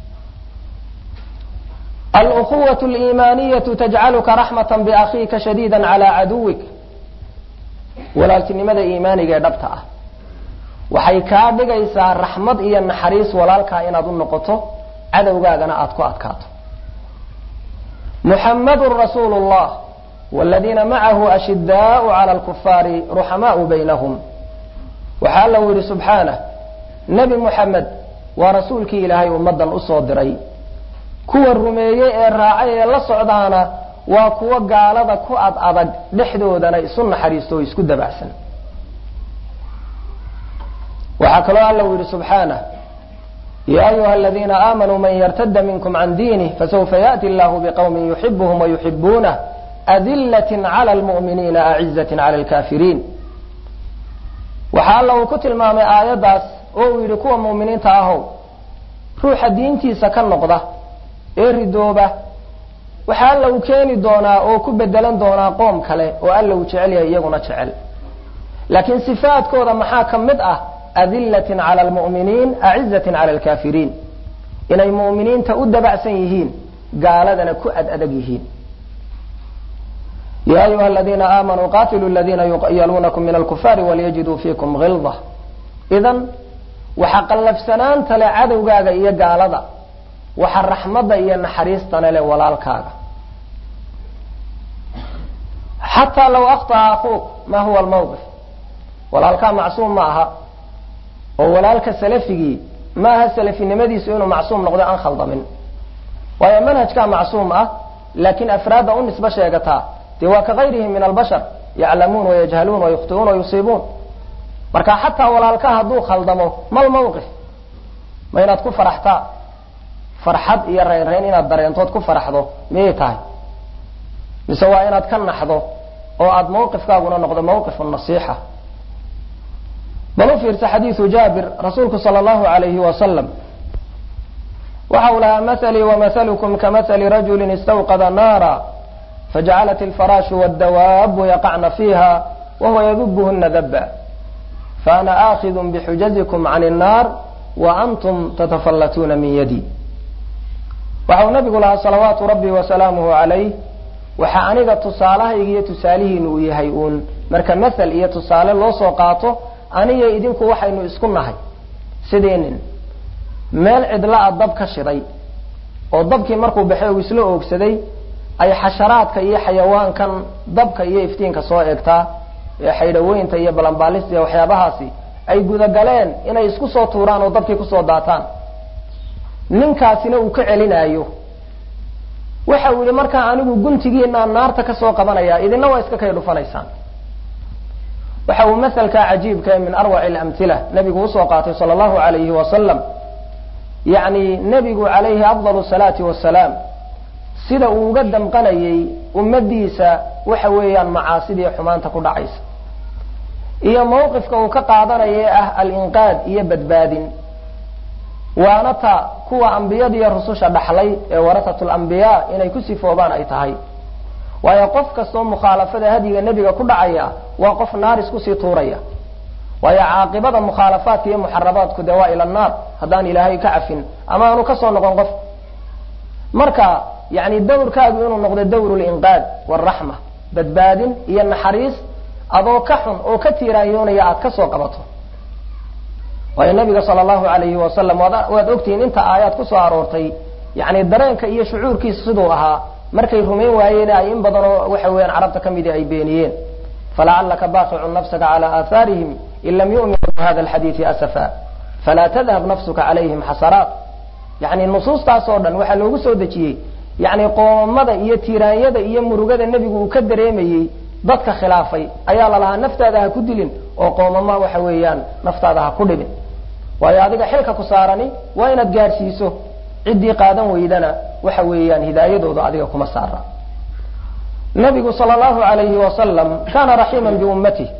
alأkuwaة اliimaaniyaةu tajcaluka raxmaة bakhiika shadiida calى caduwik walaaltinimada iimaaniga ee dhabta ah waxay kaa dhigaysaa raxmad iyo naxariis walaalkaa inaad u noqoto cadowgaagana aada ku adkaato muxamadu rasuulu اllah wاladiina macahu ashidaau calى اlkufaari ruxamaau baynahum waxaa alla u yihi subxaanah nebi muxamed waa rasuulkii ilaahay ummadan usoo diray kuwa rumeeyey ee raacay ee la socdaana waa kuwa gaalada ku ad adag dhexdoodana isu naxariisto oo isku dabacsan waxaa kaloo alla u yihi subxaanah ya ayuha aladiina aamanuu man yartada minkum can diinih fasawfa yaأti allahu bqwmi yuxibuhum wayuxibuunah adilat clى lmu'miniina acizaة clى اlkafiriin waxaa alla uu ku tilmaamay aayaddaas oo uu yidhi kuwa mu'miniinta ahow ruuxa diintiisa ka noqda ee ridooba waxaa alla uu keeni doonaa oo ku bedelan doonaa qoom kale oo alla uu jecel yahay iyaguna jecel laakiin sifaadkooda maxaa ka mid ah adilatin cala almu'miniin acizatin cala alkaafiriin inay mu'miniinta u dabacsan yihiin gaaladana ku ad adag yihiin ya ayuha aladiina aamanuu qatiluu ladina yaluunakum min alkufaari walyajiduu fiikum hilda idan waxa qallafsanaanta le cadowgaaga iyo gaalada waxa raxmadda iyo naxariistana le walaalkaaga xataa law akhطأa akuuk ma huwa almawqif walaalkaa macsuum ma aha oo walaalka salafigii ma aha salafinimadiisu inuu macsuum noqdo aan khaldamin waayo manhajkaa macsuum ah laakiin afraadda u nisbo sheegataa dee waa ka gayrihim min albashar yaclamuun wayajhaluun wayukhtiuun wayusiibuun marka xataa walaalka hadduu khaldamo mal mawqif ma inaad ku faraxtaa farxad iyo reynreyn inaad dareentood ku faraxdo miyay tahay mise waa inaad ka naxdo oo aada mawqifkaaguna noqdo mawqif nasiixa bal u fiirsa xadiidu jaabir rasuulku sala allahu alayhi wasalam waxa uu lahaa mahalii wamahalukum kamahali rajulin istawqada naara fajacalat alfaraashu waddawaabu yaqacna fiiha wahuwa yadubuhuna daba faana aakidun bixujazikum can الnaar wa antum tatafallatuuna min yadi waxa uu nabigu lahaa salawaatu rabbi wasalaamuhu calayh waxa aniga tusaalahayga iyo tusaalihiinu uu yahay uun marka mathal iyo tusaale loo soo qaato aniga idinku waxaynu isku nahay sidiinin meel cidla-a dab ka shiday oo dabkii markuu baxay uu isla oogsaday ay xasharaadka iyo xayawaankan dabka iyo iftiinka soo eegtaa ee xaydhaweynta iyo balanbaalista iyo waxyaabahaasi ay gudagaleen inay isku soo tuuraan oo dabkii kusoo daataan ninkaasina uu ka celinaayo waxa uu yihi markaa anigu guntigiinaan naarta kasoo qabanaya idina waa iska kay dhufanaysaan waxa uu masalkaa cajiibka min arwaci alamhila nabigu usoo qaatay sala allahu alayhi wasalam yacni nebigu calayhi afdal salaati wasalaam sida uu uga damqanayay ummadiisa waxa weeyaan macaasidii xumaanta ku dhacaysa iyo mawqifka uu ka qaadanaya ee ah alinqaad iyo badbaadin waana ta kuwa ambiyadiiyo rususha dhaxlay ee warasat lambiyaa inay ku sifoobaan ay tahay waayo qof kastoo mukhaalafada hadyiga nebiga ku dhacaya waa qof naar iskusii tuuraya waayo caaqibada mukhaalafaadka iyo muxarabaadku dee waa ila naar haddaan ilaahay ka cafin ama aanu kasoo noqon qof marka yani dawrkaagu inuu noqdo dawr linqaad waraxma badbaadin iyo naxariis adoo ka xun oo ka tiiraanyoonaya aad kasoo qabato waayo nabiga sala allahu alayhi wasalam waad ogtihiin inta aayaad kusoo aroortay yani dareenka iyo shucuurkiisa siduu ahaa markay rumayn waayeen ay in badan oo waxa weeyaan carabta ka midi ay beeniyeen falacalaka baaqicun nafsaka cala aahaarihim in lam yu'minuu bihada alxadiidi asafa falaa tadhab nafsuka calayhim xasaraat yani nusuustaas oo dhan waxaa loogu soo dejiyey yani qoomamada iyo tiiraanyada iyo murugada nebigu uu ka dareemayey dadka khilaafay ayaa lalahaa naftaada ha ku dilin oo qoomama waxa weeyaan naftaada ha ku dhibin waayo adiga xilka ku saarani waa inaad gaadhsiiso ciddii qaadan weydana waxa weeyaan hidaayadooda adiga kuma saara nabigu sala allahu alayhi wasalam kaana raxiiman biummatih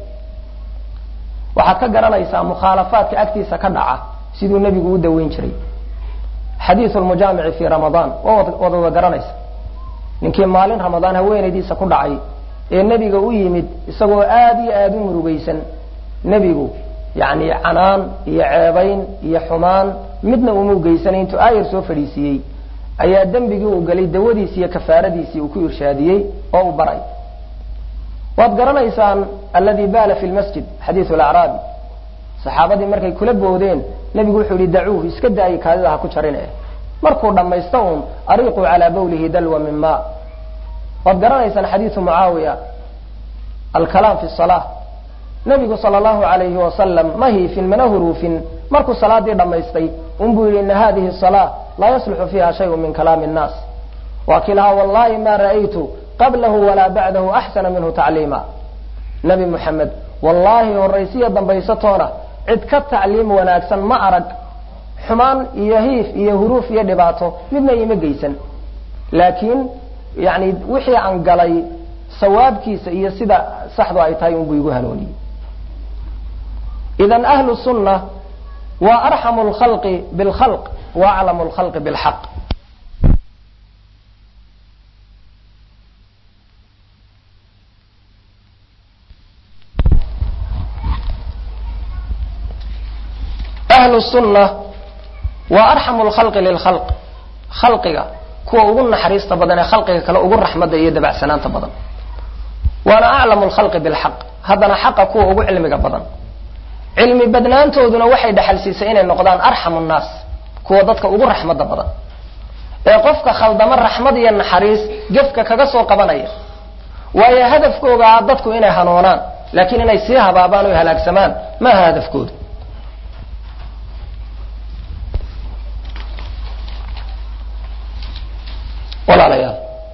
waxaad ka garanaysaa mukhaalafaadka agtiisa ka dhaca siduu nebigu u daweyn jiray xadiiu lmujaamici fi ramadaan waa wad wada garanaysa ninkii maalin ramadaan haweenaydiisa ku dhacay ee nebiga u yimid isagoo aada iyo aada u murugaysan nebigu yani canaan iyo ceebayn iyo xumaan midna uma ugeysanay intuu aayar soo fadhiisiiyey ayaa dembigii uu galay dawadiisi iyo kafaaradiisii uu ku irshaadiyey oo u baray waad garanaysaan alladii baala fi lmasjid xadiiu lacraabi saxaabadii markay kula boodeen nebigu wuxuu yihi dacuuh iska daayi kaadida ha ku jarine markuu dhammaysta uun ariiquu calaa bawlihi dalwa min ma waad garanaysaan xadiiu mucaawiya alkalaam fi salaa nabigu sala allahu alayhi wasalam ma hiifin mana huruufin markuu salaadii dhammaystay unbuu yihi ina hadihi salaa laa yasluxu fiiha shayu min kalaami nnaas waa kii lahaa wallahi ma ra'aytu qablahu walaa bacdahu axsana minhu tacliima nabi muxamed wallaahi horaysiya dambaysatoona cid ka tacliim wanaagsan ma arag xumaan iyo hiif iyo huruuf iyo dhibaato midna ima geysan laakiin yani wixii aan galay sawaabkiisa iyo sida saxdu ay tahay unbuu igu hanuuniyey idan ahlu sunna waa arxamu lkhalqi bilkhalq wa aclamu lkhalqi bilxaq ahlu sunna waa arxamu lkhalqi lilkhalq khalqiga kuwa ugu naxariista badan ee khalqiga kale ugu raxmadda iyo dabacsanaanta badan waana aclamu lkhalqi bilxaq haddana xaqa kuwa ugu cilmiga badan cilmi badnaantooduna waxay dhexalsiisay inay noqdaan arxamu nnaas kuwa dadka ugu raxmadda badan ee qofka khaldamo raxmad iyo naxariis gefka kaga soo qabanaya waayo hadafkooga ah dadku inay hanoonaan laakiin inay sii habaabaan o halaagsamaan maaha hadafkooda walaalayaal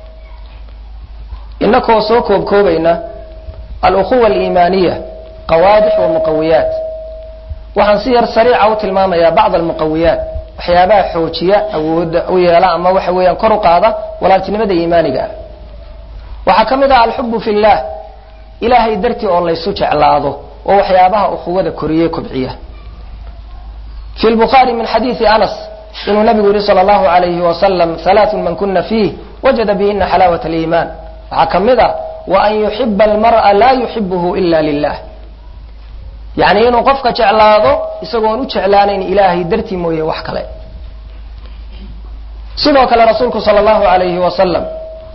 inakoo soo koobkoobayna alukhuwa aliimaaniya qawaadix wa muqawiyaat waxaan si yar sariica u tilmaamayaa bacd almuqawiyaat waxyaabaha xoojiya awooda u yeela ama waxa weeyaan kor u qaada walaaltinimada iimaaniga ah waxaa ka mid ah alxubu fi llah ilaahay dartii oo laysu jeclaado oo waxyaabaha ukhuwada koriye kobciya fi lbukhaari min xadiidi anas inuu nabigu yihi sal allahu alayhi wasalam halaatun man kuna fiih wajada bihina xalaawat aliimaan waxaa ka mid ah wa an yuxiba almar'a laa yuxibuhu ila lilah yacni inuu qofka jeclaado isagoon u jeclaanayn ilaahay dartii mooye wax kale sidoo kale rasuulku sal allahu alayhi wasalam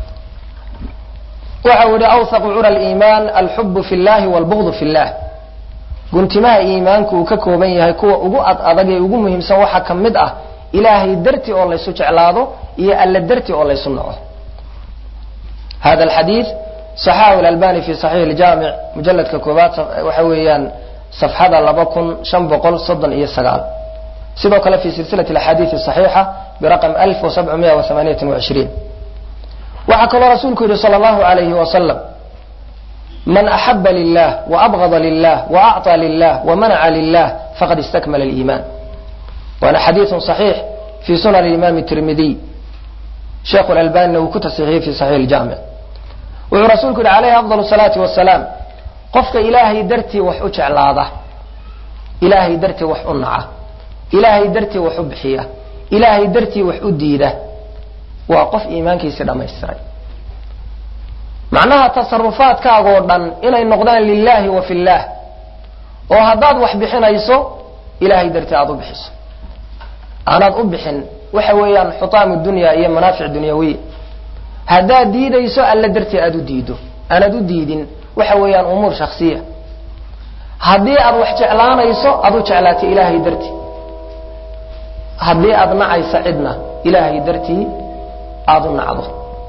waxa uu yihi awhaqu cura liimaan alxubu fi llahi walbugdu fi llah guntimaha iimaanku uu ka kooban yahay kuwa ugu ad adag ee ugu muhiimsan waxaa ka mid ah ilaahay dartii oo laysu jeclaado iyo alla dartii oo laysu naco hada alxadiid saxahu lalbani fi saxiix ljaamic mujaladka koobaad waxa weeyaan safxada laba kun shan boqol soddon iyo sagaal sidoo kale fi silsilati axaadiidi saxiixa biraqam alf wasabcamiya waamaaniyati wacishriin waxaa kaloo rasuulku yihi sal allahu alayhi wasalam man axaba lilah waabgada lilah waacطى lilah wamanaca lilah faqad istakmala liiman waana xadiiثu صaxiix fi sunan imam tirmidiy sheekhu lalbanina uu ku tasixiyey fi saxiix اljamic wuxuu rasuulku yihi alayhi afضal الsalaati wasalaam qofka ilaahay dartii wax u jeclaada ilaahay dartii wax u naca ilaahay dartii wax u bixiya ilaahay dartii wax u diida waa qof iimaankiisii dhamaystiray macnaha tasarufaadkaagoo dhan inay noqdaan lilahi wa fi llah oo haddaad wax bixinayso ilahay dartii aada u bixiso aanaad u bixin waxa weeyaan xutaamu dunya iyo manaafic dunyawiya haddaad diidayso alla dartii aada u diido aanaad u diidin waxa weeyaan umuur shaksiya haddii aad wax jeclaanayso aad u jeclaatay ilaahay dartii haddii aad nacaysa cidna ilaahay dartii aada u nacdo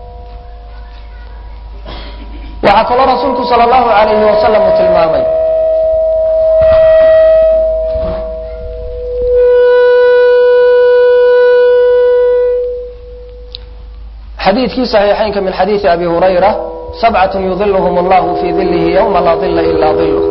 waxaa kaloo rasuulku sal allahu alayhi wasalam uu tilmaamay xadiidkii صaxiixaynka min xadiidi abi hurayra sabcat yudilhm اllahu fi dilihi ywma laa dila ila diluh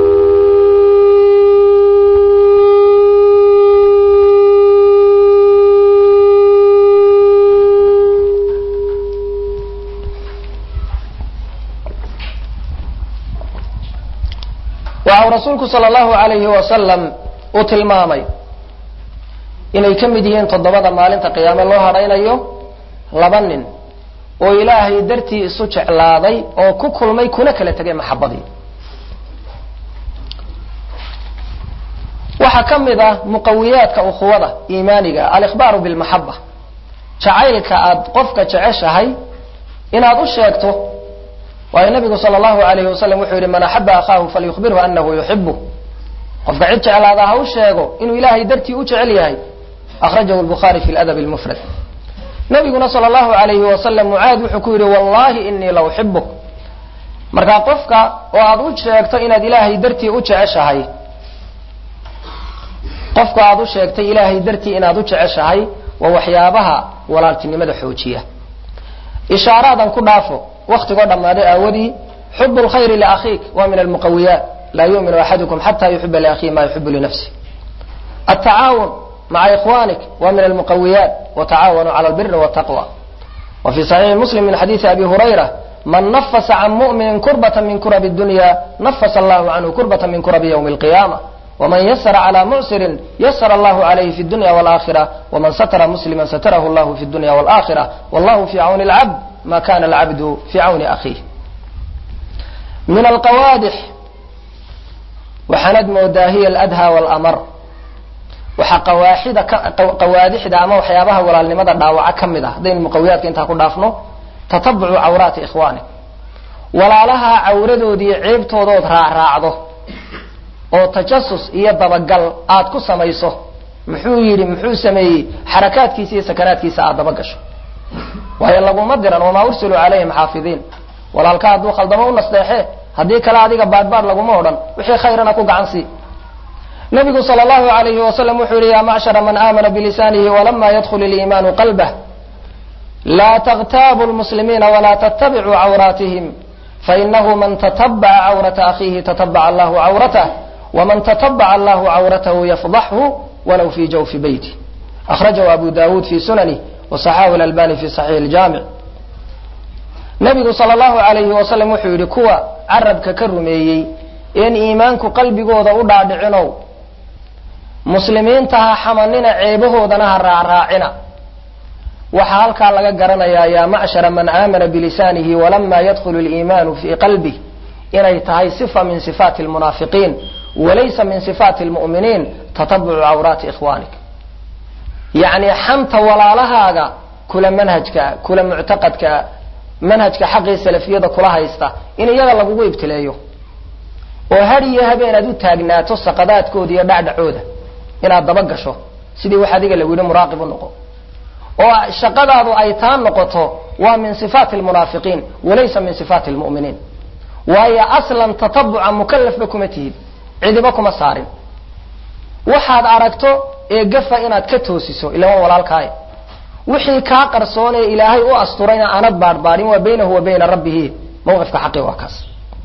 waxa uu rasuulku sal allahu alayhi wasalam uu tilmaamay inay ka mid yihiin toddobada maalinta qiyaame loo hadhaynayo laba nin oo ilaahay dartii isu jeclaaday oo ku kulmay kuna kala tegay maxabadii waxaa ka mid ah muqawiyaadka ukhuwada iimaaniga alikhbaaru bilmaxaba jacaylka aad qofka jeceshahay inaad u sheegto waayo nabigu sal allahu alayhi wasalam wuxuu yihi man axaba akhaahu falyukhbirhu anahu yuxibu qofka cid jeclaada ha u sheego inuu ilaahay dartii u jecel yahay akhrajahu lbukhaari fi ladab lmufrad nabiguna sal allahu alayhi wasalam mucaad wuxuu ku yihi wallahi inii la uxibuk markaa qofka oo aad u sheegto inaad ilaahay dartii u jeceshahay qofka aad u sheegtay ilaahay dartii inaad u jeceshahay waa waxyaabaha walaaltinimada xoojiya ishaaraadan ku dhaafo waktigoo dhammaaday aawadii xub lkhayri liakhiik waa min almuqawiyaat laa yuminu axadukum xata yuxiba liakhihi ma yuxibu linafsi atacaawun maca ikhwanik wa min almuqawiyaat watacaawanuu cala albiri wtaqwa wa fi saxiixi muslim min xadiidi abi hurayra man nafasa can mu'minin kurbata min kurabi dunya nafasa allahu canhu kurbata min kurabi ywmi alqiyama wman yasra clى mucsirin yasra allahu عalayhi fi dunya wاlآkhira wman satra muslima satrahu llahu fi dunya wاlآkhira wallahu fi cawni اlcabd ma kana alcabdu fi cawni akhiih min alqawaadix waxaanad moodaa hiya aladha wاlamar waxaa qawaaxida qawaadixda ama waxyaabaha walaalnimada dhaawaca ka mid ah haddaynu muqawiyaadka intaa ku dhaafno tatabucu cawraati ikhwaani walaalaha cawradoodiiyo ceebtoodood raacraacdo oo tajasus iyo dabagal aad ku samayso muxuu yidhi muxuu sameeyey xarakaadkiisa iyo sakanaadkiisa aad daba gasho waayo laguma diran wamaa ursiluu calayhim xaafidiin walaalka hadduu khaldamo u nasteexe haddii kale adiga baadhbaadh laguma odhan wixii khayrana ku gacan sii nabigu sal allahu alayhi wasalam wuxuu yihi ya macshara man aamana bilisanihi walama yadkhul iliimaanu qalbah laa taktaabu lmuslimiina walaa tattabicuu cawraatihim fainahu man tatabaca cawrata akhiihi tatabaca allahu cawratah waman tatabaca allahu cawratahu yafdaxhu walow fi jawfi beyti akhrajahu abu dawuud fi sunani wasaxahu lalbani fi saxiix ljamic nabigu sal allahu alayhi wasalam wuxuu yidhi kuwa carabka ka rumeeyey een iimaanku qalbigooda u dhaadhicinow muslimiinta ha xamanina ceebahoodana ha raacraacina waxaa halkaa laga garanayaa yaa macshara man aamana bilisaanihi walama yadkhulu liimaanu fii qalbih inay tahay sifa min sifaati lmunaafiqiin walaysa min sifaati lmu'miniin tatabucu cawraati ikhwaanik yacni xanta walaalahaaga kula manhajkaa kula muctaqadkaa manhajka xaqii salafiyada kula haysta in iyaga lagugu ibtileeyo oo had iyo habeen aad u taagnaato saqadaadkooda iyo dhacdhacooda inaad daba gasho sidii wax adiga lagu yidhi muraaqib u noqo oo shaqadaadu ay taa noqoto waa min sifaati lmunaafiqiin walaysa min sifaati lmu'miniin waayo aslan tatabuca mukalafba kuma tihid cidiba kuma saarin waxaad aragto ee gafa inaad ka toosiso ilama walaalkaay wixii kaa qarsoon ee ilaahay u asturayna aanad baadhbaadhin waa baynahu wa bayna rabbihi mawqifka xaqi waa kaas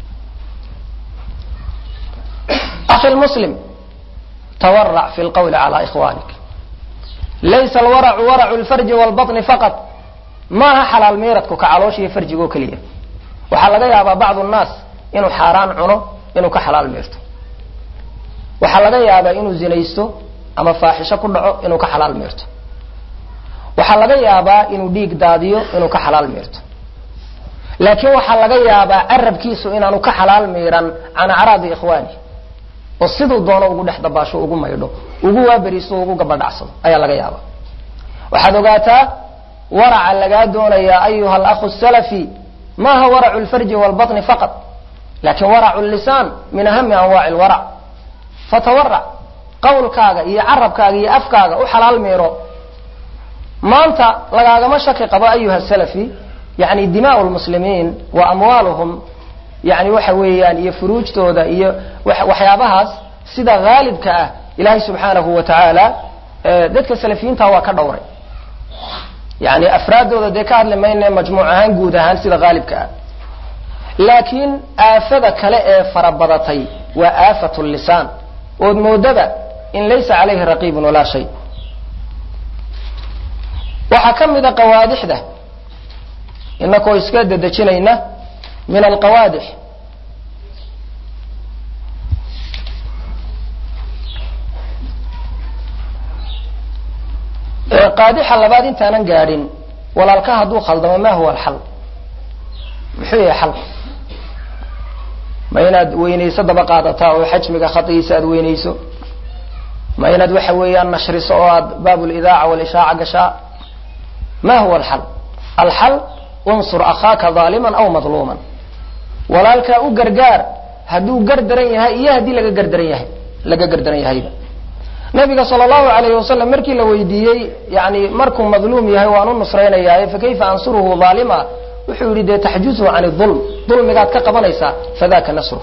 akhi muslim twarac fi lqawli cala ikhwanik laysa alwaracu waracu lfarji walbaطni faqad maaha xalaal miiradku ka calooshiiyo farjigo keliya waxaa laga yaabaa bacdu nnaas inuu xaaraan cuno inuu ka xalaal miirto waxaa laga yaabaa inuu zinaysto ama faaxisho ku dhaco inuu ka xalaal miirto waxaa laga yaabaa inuu dhiig daadiyo inuu ka xalaal miirto laakiin waxaa laga yaabaa carabkiisu inaanu ka xalaal miiran can acraadi ikhwaani oo siduu doono ugu dhex dabaasho ugu maydho ugu waaberiiso ugu gabadhacsado ayaa laga yaaba waxaad ogaataa waraca lagaa doonayaa ayuha alakhu salafi maaha waracu lfarji walbaطni faqad lakin waracu lisaan min ahami anwaaci lwarac fatawarac qawlkaaga iyo carabkaaga iyo afkaaga u xalaal miiro maanta lagaagama shaki qabo ayuha salafi yani dimaau lmuslimiin wa amwaaluhum yani waxa weeyaan iyo furuujtooda iyo waxyaabahaas sida haalibka ah ilaahay subxaanahu wa tacaala dadka salafiyiinta waa ka dhowray yani afraaddooda dee ka hadli mayne majmuuc ahaan guud ahaan sida haalibka ah laakiin aafada kale ee farabadatay waa aafat lisaan ood moodaba in laysa calayhi raqiibun walaa shay waxaa ka mida qawaadixda inakoo iska dedejinayna min alqawaadix qaadixa labaad intaanan gaadhin walaalka hadduu khaldamo ma huwa alxal muxuu yahay xal ma inaad weynayso daba qaadataa oo xajmiga khadigiisa aad weynayso ma inaad waxa weeyaan nashriso oo aad baab lidaaca walishaaca gashaa ma huwa alxal alxal unsur akhaaka aaliman aw madluuman walaalkaa u gargaar hadduu gardaran yahay iyo haddii laga gardaran yahay laga gardaran yahayba nabiga sal allahu alayhi wasalam markii la weydiiyey yani markuu madluum yahay waan u nusraynayaaye fakayfa ansuruhu aalima wuxuu yihi dee taxjuzuhu can ulm dulmigaad ka qabanaysaa fadaka nasruh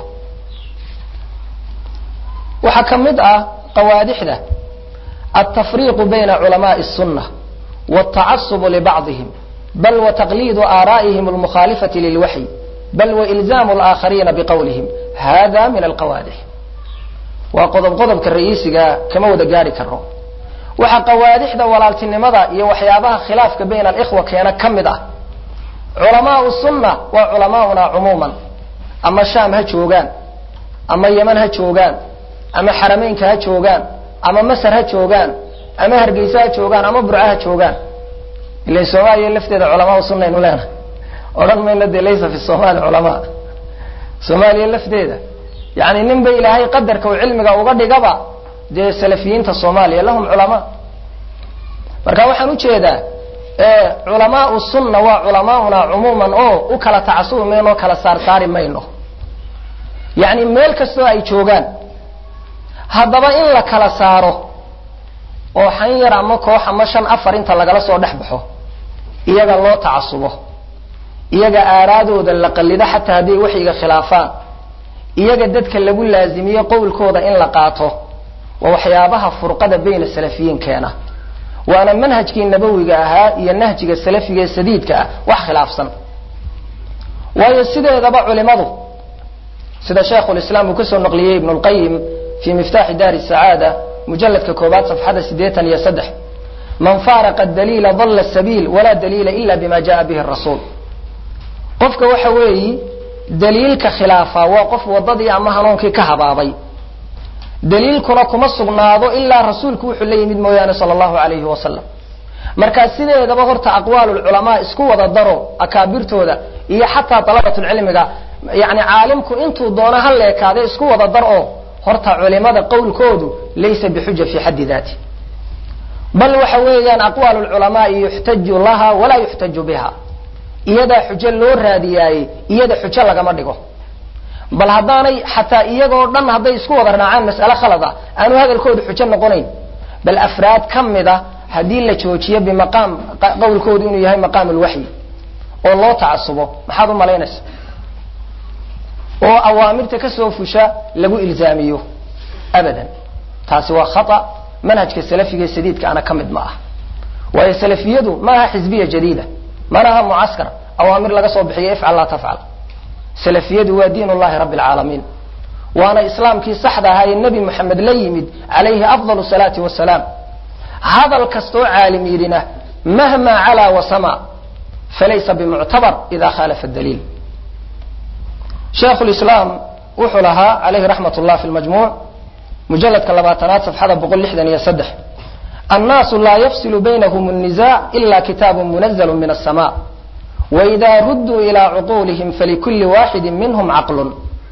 waxaa ka mid ah qawaadixda altafriiqu bayna culamaءi الsuna wاtacasubu libacضihim bal wataqliidu aaraa'ihim almukhaalifati lilwaxyi bal wailzaamu alaakhariina biqowlihim hada min alqawaadix waa qodob qodobka ra'iisiga kama wada gaari karo waxaa qawaadixda walaaltinimada iyo waxyaabaha khilaafka bayna alikhwa keena ka mid ah culamaau sunna waa culamaauna cumuuman ama shaam ha joogaan ama yeman ha joogaan ama xarameynka ha joogaan ama masar ha joogaan ama hargeysa ha joogaan ama burca ha joogaan ila soomaaliya lafteeda culamaa sunaynu leenahay odhan mayno dee laysa fi somaali culamaa soomaaliya lafteeda yani nin ba ilaahay qadarka uu cilmiga uga dhigaba dee salafiyiinta soomaaliya lahum culamaa marka waxaan ujeedaa culamaau sunna waa culamaauna cumuuman oo u kala tacasubi mayno kala saarsaari mayno yacni meel kastoo ay joogaan haddaba in la kala saaro oo xan yar ama koox ama shan afar inta lagala soo dhex baxo iyaga loo tacasubo iyaga aaraadooda la qallido xataa hadday waxyiga khilaafaan iyaga dadka lagu laazimiyo qowlkooda in la qaato waa waxyaabaha furqada bayna salafiyiin keena waana manhajkii nabawiga ahaa iyo nahjiga salafiga ee sadiidka ah wax khilaafsan waayo sideedaba culimadu sida sheikhulislaam uu kasoo naqliyey ibnu lqayim fii miftaaxi daari sacaada mujaladka koobaad safxada siddeetan iyo saddex man faaraqa daliila dalla sabiil walaa daliila ila bima jaa bihi rasuul qofka waxa weeyi daliilka khilaafa waa qof wadadii ama hanuunkii ka habaabay daliilkuna kuma sugnaado ilaa rasuulku wuxuu la yimid mooyaane sala allahu alayhi wasalam markaa sideedaba horta aqwaalulculamaa isku wada daro akaabirtooda iyo xataa dalabatulcilmiga yani caalimku intuu doono ha leekaade isku wada dar oo horta culimada qowlkoodu laysa bixuja fi xaddi daati bal waxa weeyaan aqwaal lculamaai yuxtaju laha walaa yuxtaju biha iyadaa xujo loo raadiyaayey iyada xujo lagama dhigo bal haddaanay xataa iyagoo dhan hadday isku wada raacaan mas'ale khalad ah aanu hadalkoodu xujo noqonayn bal afraad ka mid a haddii la joojiyo bimaqaam qowlkoodu inuu yahay maqaam lwaxyi oo loo tacasubo maxaad u malaynaysa oo awaamirta kasoo fusha lagu ilzaamiyo abadan taasi waa khata manhajka salafiga ee sadiidka ana ka mid ma ah waayo salafiyadu ma aha xisbiya jadiida mana aha mucaskar awaamir laga soo bixiyo ifcal laa tafcal salafiyadu waa diin llahi rabbi alcaalamiin waana islaamkii saxda ahaa ee nebi moxamed la yimid calayhi afdal salaati wasalaam hadal kastoo caalim yidhina mahma calaa wasama falaysa bimuctabar ida khalafa daliil sheikhu lislaam wuxuu lahaa calayhi raxmat llah fi lmajmuuc mujaladka labaatanaad safxada boqol lixdan iyo saddex annaasu laa yafsilu baynahum الnizac ila kitaabu munazalu min الsama waida rudduu ilaa cuquulihim falikuli waaxidi minhum caqlun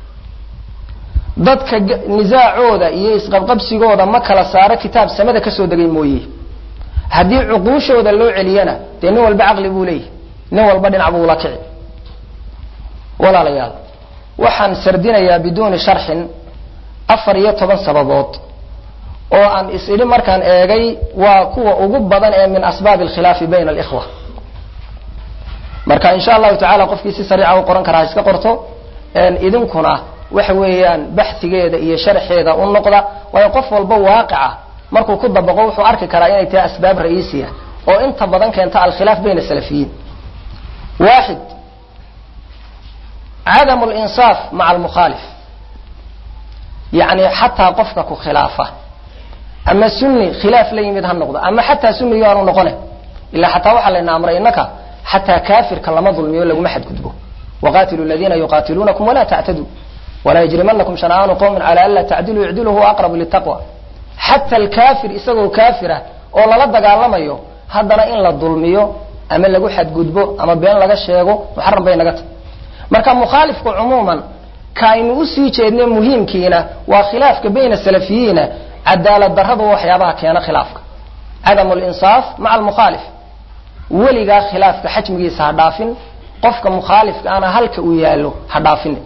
dadka nisaacooda iyo isqabqabsigooda ma kala saaro kitaab samada kasoo degay mooye haddii cuquushooda loo celiyana dee nin walba caqli buu leeyahy nin walba dhinac buu ula kici walaalayaal waxaan sardinayaa biduuni sharxin afar iyo toban sababood oo aan is idhi markaan eegay waa kuwa ugu badan ee min asbaabi alkhilaafi bayna alikhwa marka insha allahu tacala qofkii si sariica u qoran karaa iska qorto idinkuna waxa weeyaan baxigeeda iyo sharxeeda u noqda waayo qof walba waaqica markuu ku dabaqo wuxuu arki karaa inay tahay asbaab ra'iisiya oo inta badan keenta alkhilaaf bayna salafiyiin waaxid cadamu linsaaf maca almukhaalif yacni xataa qofka ku khilaafa ama sunni khilaaf la yimid ha noqdo ama xataa sunniyo aanu noqone ilaa xataa waxaa layna amray innaka xataa kaafirka lama dulmiyo laguma xadgudbo waqatilu ladina yuqatiluunakum walaa tactaduu walaa yajrimanakum shana'aanu qowmin cala an laa tacdiluu icdilu huwa aqrabu litaqwa xata alkaafir isagoo kaafira oo lala dagaalamayo haddana in la dulmiyo ama lagu xadgudbo ama been laga sheego muxaram bay naga tahy marka mukhaalifku cumuuman ka aynu usii jeedne muhiimkiina waa khilaafka bayna salafiyiina cadaalad darradu waxyaabaha keena khilaafka cadamu linsaaf maca almukhaalif weligaa khilaafka xajmigiisa ha dhaafin qofka mukhaalifka ana halka uu yaallo ha dhaafin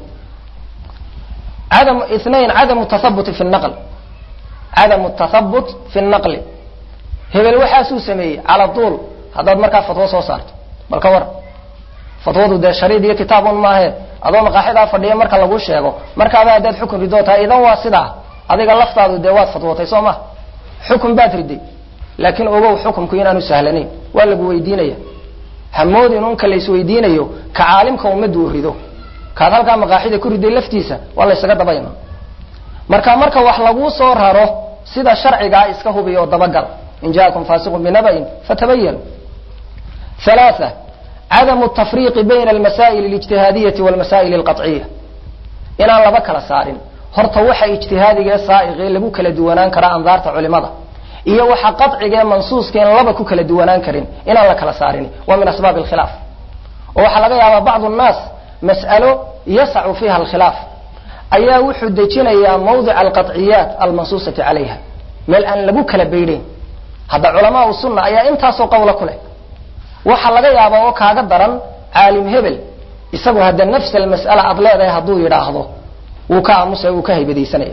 adam inain cadamu tathabuti fi naql cadamu tathabut fi naqli hebel waxaasuu sameeyey cala duul haddaad markaa fatwo soo saarto bal ka war fatwadu dee shariid iyo kitaabun maahe adoo maqaaxidaa fadhiya marka lagu sheego markaaba haddaad xukun ridoo tahay idan waa sidaa adiga laftaadu dee waad fatwootay soo ma xukun baad riday laakiin ogow xukumku inaanu sahlanayn waa lagu weydiinaya hamoodin unka laysweydiinayo ka caalimka ummaddu uu rido kaad halkaa maqaaxida ku riday laftiisa waa laysaga dabayma marka marka wax laguu soo raro sida sharcigaa iska hubiya oo dabagal in jaakum faasiqun binaba'in fatabayanu ثلاثة عدم التفريق بين المسائل الاجتهادية والمسائل القطعية inaan laba kala saarin horta waxa ijtihaadiga ee saa'iqee lagu kala duwanaan karaa andaarta culimada iyo waxa qadciga ee mansuuska in laba ku kala duwanaan karin inaan la kala saarin waa min asbaab alkhilaaf oo waxaa laga yaabaa bacdu nnaas mas'alo yasacu fiiha alkhilaaf ayaa wuxuu dejinayaa mawdica alqadciyaat almansuusati calayha meel aan lagu kala beydhayn hadda culamaau sunna ayaa intaasoo qawla ku leh waxa laga yaabaa oo kaaga daran caalim hebel isagu hadda nafs almas'ala aad leedahay hadduu yidhaahdo wuu ka aamusaya wuu ka haybadaysanaya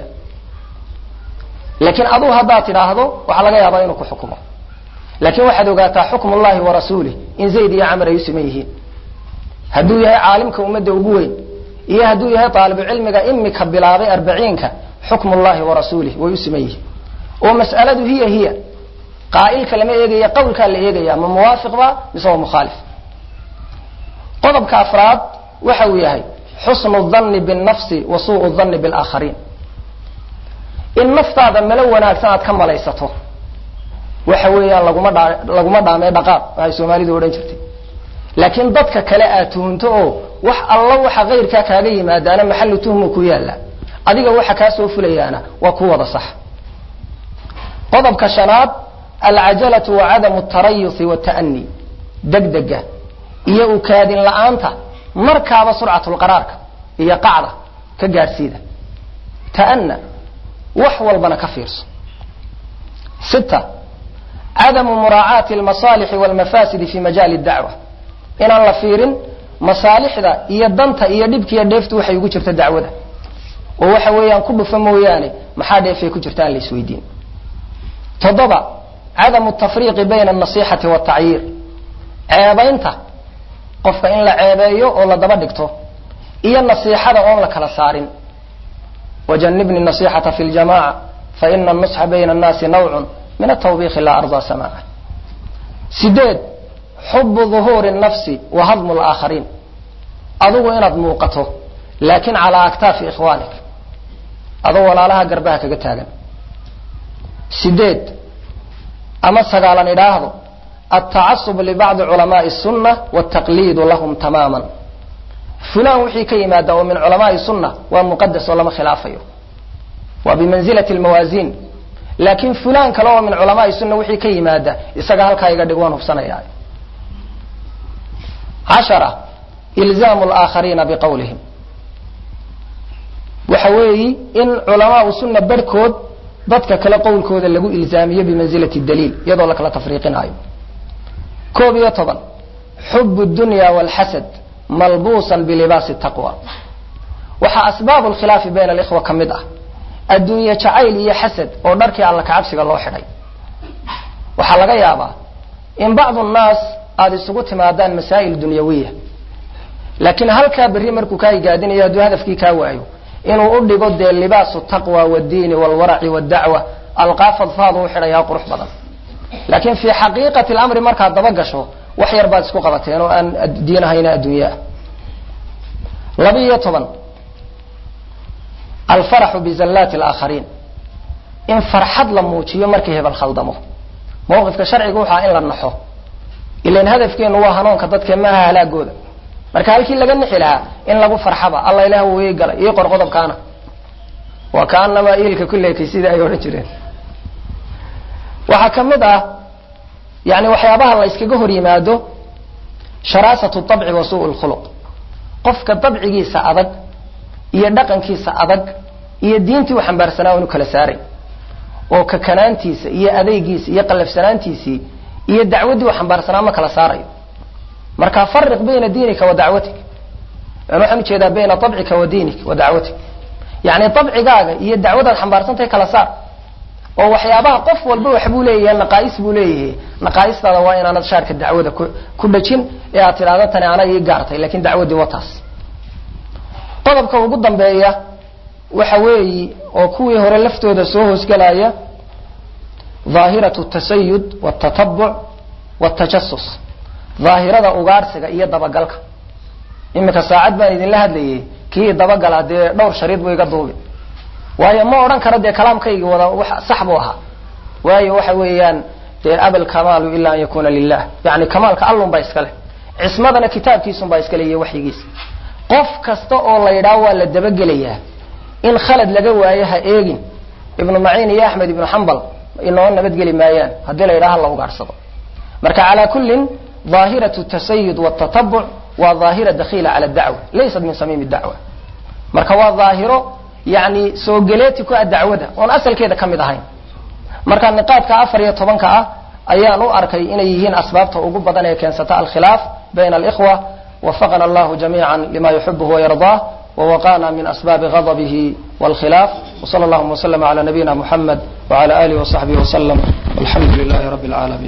laakiin aduu haddaad tidhaahdo waxaa laga yaabaa inuu ku xukumo laakiin waxaad ogaataa xukm ullahi wa rasuulih in zayd iyo camar ay u siman yihiin hadduu yahay caalimka ummadda ugu weyn iyo hadduu yahay taalibucilmiga imika bilaabay arbaciinka xukm ullahi wa rasuulih way u siman yihiin oo mas'aladu hiya hiya qaa'ilka lama eegaya qawlkaa la eegaya ma muwaafiq ba mise waa mukhaalif qodobka afraad waxa uu yahay xusnu dhanni binnafsi wa suu'u dhanni bilaakhariin in naftaada malo wanaagsan aad ka malaysato waxa weeyaan laguma dhaa laguma dhaamee dhaqaaq waxay soomaalidu odhan jirtay laakiin dadka kale aad tuhunto oo wax alla waxa kayrkaa kaaga yimaadaana maxallu tuhmu ku yaalla adiga waxa kaa soo fulayaana waa ku wada sax qodobka shanaad alcajalatu wa cadamu tarayusi wata'ani degdega iyo ukaadin la-aanta markaaba surcatulqaraarka iyo qacda ka gaadhsiida ta'ana wax walbana ka fiirso sita cadamu muraacaati almasaalixi walmafaasidi fi majaali dacwa inaan la fiirin masaalixda iyo danta iyo dhibkiiyo dheeftu waxay ugu jirta dacwada oo waxa weeyaan ku dhufa mooyaane maxaa dheefay ku jirta aan la isweydiin toddoba cadamu tafriiqi bayna alnasixati waltacyiir ceebaynta qofka in la ceebeeyo oo la daba dhigto iyo nasiixada oon la kala saarin wajanibni nasixata fi ljamaca faina anusxa bayna annaasi nawcun min atawbiikhi laa ardaa samaaca sideed xubu duhuuri nafsi wa hadmu laakhariin adigu inaad muuqato laakin calaa aktaafi ikhwaanik adoo walaalaha garbaha kaga taagan sideed ama sagaalan idhaahdo altacasub libacdi culamaai sunna waltaqliidu lahum tamaaman fulan wixii ka yimaada oo min culamaai sunna waa muqadas oo lama khilaafayo waa bimanzilati lmawaasiin laakin fulan kale oo min culamaai sunna wixii ka yimaada isaga halkaa iga dhig waan hubsanaya cashara ilzaamu laakhariina biqawlihim waxa weeyi in culamaau sunna barhkood dadka kale qowlkooda lagu ilzaamiyo bimanzilati daliil iyadoo la kala tafriiqinaayo koob iyo toban xub dunya walxasad malbuusan bilibaasi taqwa waxaa asbaabu lkhilaafi bayna alikhwa ka mid ah adduunye jacayl iyo xasad oo dharkii alla kacabsiga loo xidhay waxaa laga yaabaa in bacdu nnaas aada isugu timaadaan masaa'il dunyawiya laakiin halkaa berri markuu kaa higaadinayo hadduu hadafkii kaa waayo inuu u dhigo dee libaasu taqwa wadiini walwaraci wadacwa alqaaf adfaadu u xidhayaa qurux badan laakiin fii xaqiiqati lamri markaad daba gasho wax yar baad isku qabateen oo aan diinahayna adduunye ah laba iyo toban alfaraxu bizallaati alaakhariin in farxad la muujiyo markii hebel khaldamo mawqifka sharciga wuxaa in la naxo ilan hadafkeenu waa hanuunka dadke maaha halaagooda marka halkii laga nixi lahaa in lagu farxaba alla ilaah wuu ii galay ii qor qodobkaana waa kaanamaa iilka kuleekay sidai ay odhan jireen waxaa ka mid ah yani waxyaabaha la yskaga hor yimaado sharaasatu abci wa suu lkhuluq qofka dabcigiisa adag iyo dhaqankiisa adag iyo diintii u xambaarsanaa inu kala saaray oo kakanaantiisa iyo adeygiisa iyo qallafsanaantiisii iyo dacwaddii u xambaarsanaa ma kala saarayo marka fariq bayna diinika wa dacwatik yani waxaan ujeedaa bayna abcika wa diinik wa dacwatik yani abcigaaga iyo dacwadaad xambaarsantahay kala saar oo waxyaabaha qof walba waxbuu leeyahay naqaais buu leeyahay naqaa'istaada waa inaanad shaarka dacwada ku dhajin ee aad tidhahdo tani ana ii gaartay lakin dacwaddii wataas qodobka ugu dambeeya waxa weeyi oo kuwii hore laftooda soo hoosgelaya dhaahiratu tasayud wtatabuc wtajasus dhaahirada ugaarsiga iyo dabagalka iminka saacad baan idinla hadlayay kii dabagala dee dhowr shariid buu iga duubi waayo ma odhan karo dee kalaamkaygii wada sax buu ahaa waayo waxa weeyaan dee abal kamaalu ila an yakuna lilah yani kamaalka allun baa iska leh cismadana kitaabkiisun baa iska le iyo waxyigiisa qof kasta oo la yidhaah waa la dabagelayaa in khalad laga waayo ha eegin ibnu maciin iyo axmed ibnu xambal inoo nabadgeli maayaan haddii la yidhaha la ugaarsado marka calaa kullin dhaahiratu tasayud wtatabuc waa dhaahira dakhiila cala dacwa laysat min samiimi dacwa marka waa dhaahiro yani soo geleeti ku ah dacwada oon asalkeeda ka mid ahayn marka niqaadka afar iyo tobanka ah ayaan u arkay inay yihiin asbaabta ugu badan ee keensata alkhilaaf bayna alikhwa wafaqana allahu jamiica lima yuxibuhu wayardaa wawaqana min asbaabi ghadabihi wاlkhilaaf wsala allahuma wslm cala nabiyina muxamed wcala alihi wsaxbihi wslm walxamdu lilahi rabi اlcaalamiin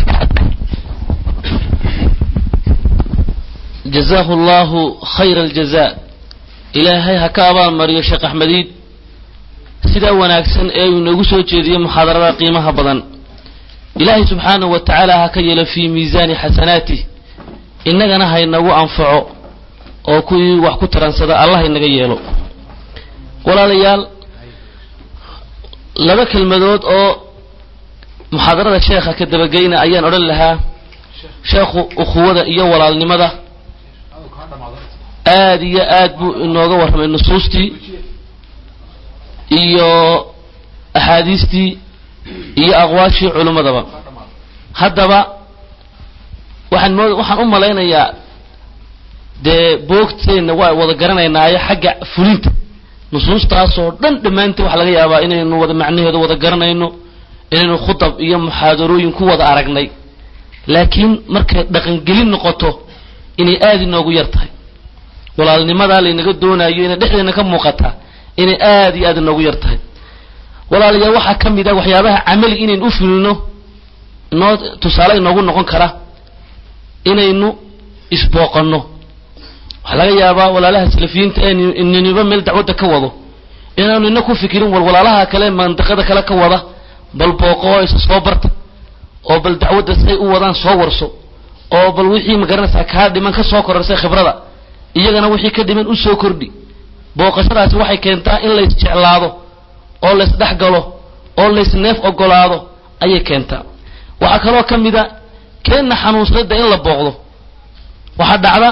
jazaahu allahu khayra aljaza ilaahay ha ka abaalmariyo sheekh axmediid sidaa wanaagsan ee uu inoogu soo jeediyey muxaadarada qiimaha badan ilaahay subxaanahu wa tacaala ha ka yeelo fii miisaani xasanaatih innagana ha inagu anfaco oo kuwii wax ku taransada allah inaga yeelo walaalayaal laba kelmadood oo muxaadarada sheekha ka dabageyna ayaan odhan lahaa sheekhu ukhuwada iyo walaalnimada aada iyo aad buu inooga warramay nusuustii iyo axaadiistii iyo aqwaashii culimmadaba haddaba waxaan moo waxaan u malaynayaa dee boogteenna waa wada garanaynaayo xagga fulinta nusuustaasoo dhan dhammaanteen waxaa laga yaabaa inaynu wada macnaheeda wada garanayno inaynu khutab iyo muxaadarooyin ku wada aragnay laakiin markay dhaqangelin noqoto inay aada inoogu yar tahay walaalnimadaa laynaga doonayo inay dhexdeena ka muuqataa inay aada iyo aada inoogu yar tahay walaalayaal waxaa ka mid ah waxyaabaha camali inaynu u fulino inoo tusaale inoogu noqon kara inaynu isbooqanno waxaa laga yaabaa walaalaha salafiyiinta ee niniba meel dacwadda ka wado inaanu ina ku fikirin wal walaalaha kale mandiqada kale ka wada bal booqo isa soo barta oo bal dacwadda say u wadaan soo warso oo bal wixii magaranaysaa kaa dhiman ka soo korarsay khibrada iyagana wixii ka dhiman u soo kordhi booqashadaasi waxay keentaa in lays jeclaado oo lays dhex galo oo lays neef ogolaado ayay keentaa waxaa kaloo ka mid a keenna xanuunsadada in la booqdo waxaa dhacda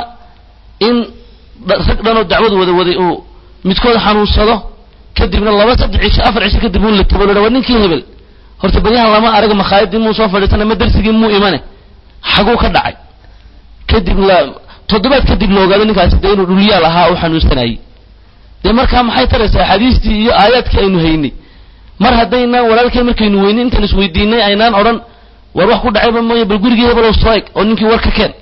in rag dhanoo dacwad wada waday uu midkood xanuunsado kadibna laba saddex cisho afar cisho kadib uu la tabo la waa ninkii hebel horta baryahan lama arag makhaayadii muu soo fadhiisana ma darsigii muu imane xaguu ka dhacay kadib la toddobaad kadib la ogaado ninkaasi dee inuu dhulyaal ahaa oo xanuunsanayey dee markaa maxay taraysaa axaadiistii iyo aayaadkii aynu haynay mar haddaynaan walaalkeen markaynu weynay intaan isweydiinay aynaan odhan war wax ku dhacayba mooye bal gurigii hebelow soo eg oo ninkii war ka keen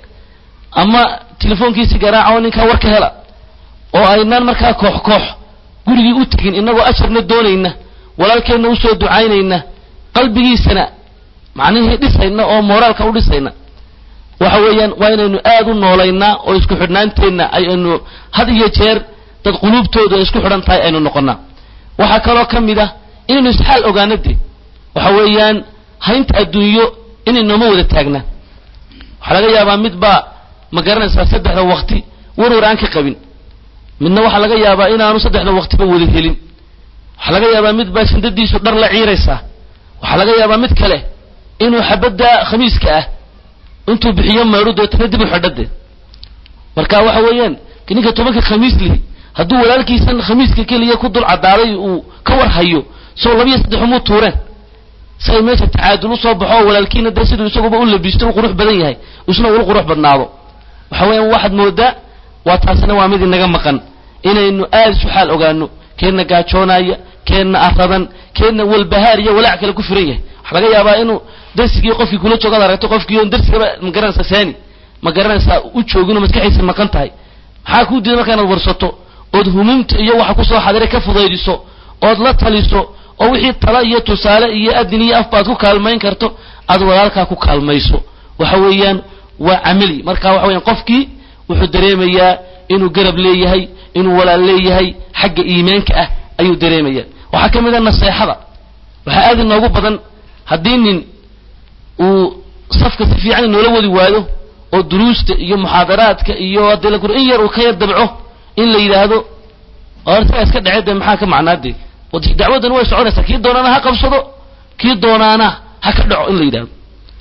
ama telefoonkiisi garaaca oo ninkaa war ka hela oo aynaan markaa koox koox gurigii u tegin innagoo ajarna doonayna walaalkeenna usoo ducaynayna qalbigiisana macnihii dhisayna oo mooraalka u dhisayna waxa weeyaan waa inaynu aad u noolaynaa oo isku xidhnaanteenna aynu had iyo jeer dad quluubtooda ay isku xidhan tahay aynu noqonnaa waxaa kaloo ka mid ah inaynu isxaal ogaano dee waxa weeyaan haynta adduunyo inaynooma wada taagnaa waxaa laga yaabaa mid baa ma garanaysaa saddexda waqti warwar aan ka qabin midna waxaa laga yaabaa inaanu saddexda waqtiba wada helin waxaa laga yaabaa mid baa shindadiisu dhar la ciiraysaa waxaa laga yaabaa mid kale inuu xabadda khamiiska ah intuu bixiyo meedho deetana dib u xidhade marka waxa weeyaan ninka tobanka khamiis lihi hadduu walaalkiisan khamiiska keliya ku dul cadaaday uu ka war hayo soo labiyo saddex umuu tuureen si ay meesha tacaadul usoo baxo oo walaalkiina dee siduu isaguba u labisto u qurux badan yahay isna ula qurux badnaado waxa weeyaan waxaad moodaa waa taasina waa mid inaga maqan inaynu aada isu xaal ogaano keenna gaajoonaya keenna aradan keenna walbahaar iyo walaac kale ku firan yahay waxaa laga yaabaa inuu darsigii qofkii kula joogaad aragto qofkii oon darsigaba ma garanaysaa saani ma garanaysaa u jooginoo maskaxiisa maqan tahay maxaa kuu diiday marka inaad warsato ood humumta iyo waxa kusoo xadiray ka fudaydiso ood la taliso oo wixii tala iyo tusaale iyo adin iyo afba aad ku kaalmayn karto aad walaalkaa ku kaalmayso waxa weeyaan waa camali marka waxa weeyaan qofkii wuxuu dareemayaa inuu garab leeyahay inuu walaal leeyahay xagga iimaanka ah ayuu dareemaya waxaa ka mid a naseexada waxaa aad inoogu badan haddii nin uu safka si fiican inoola wadi waayo oo duruusta iyo muxaadaraadka iyo haddii la in yar uu ka yar dabco in la yidhaahdo ortaga iska dhece dee maxaa ka macnaadee dacwaddan way soconaysaa kii doonaana ha qabsado kii doonaana ha ka dhaco in la yidhahdo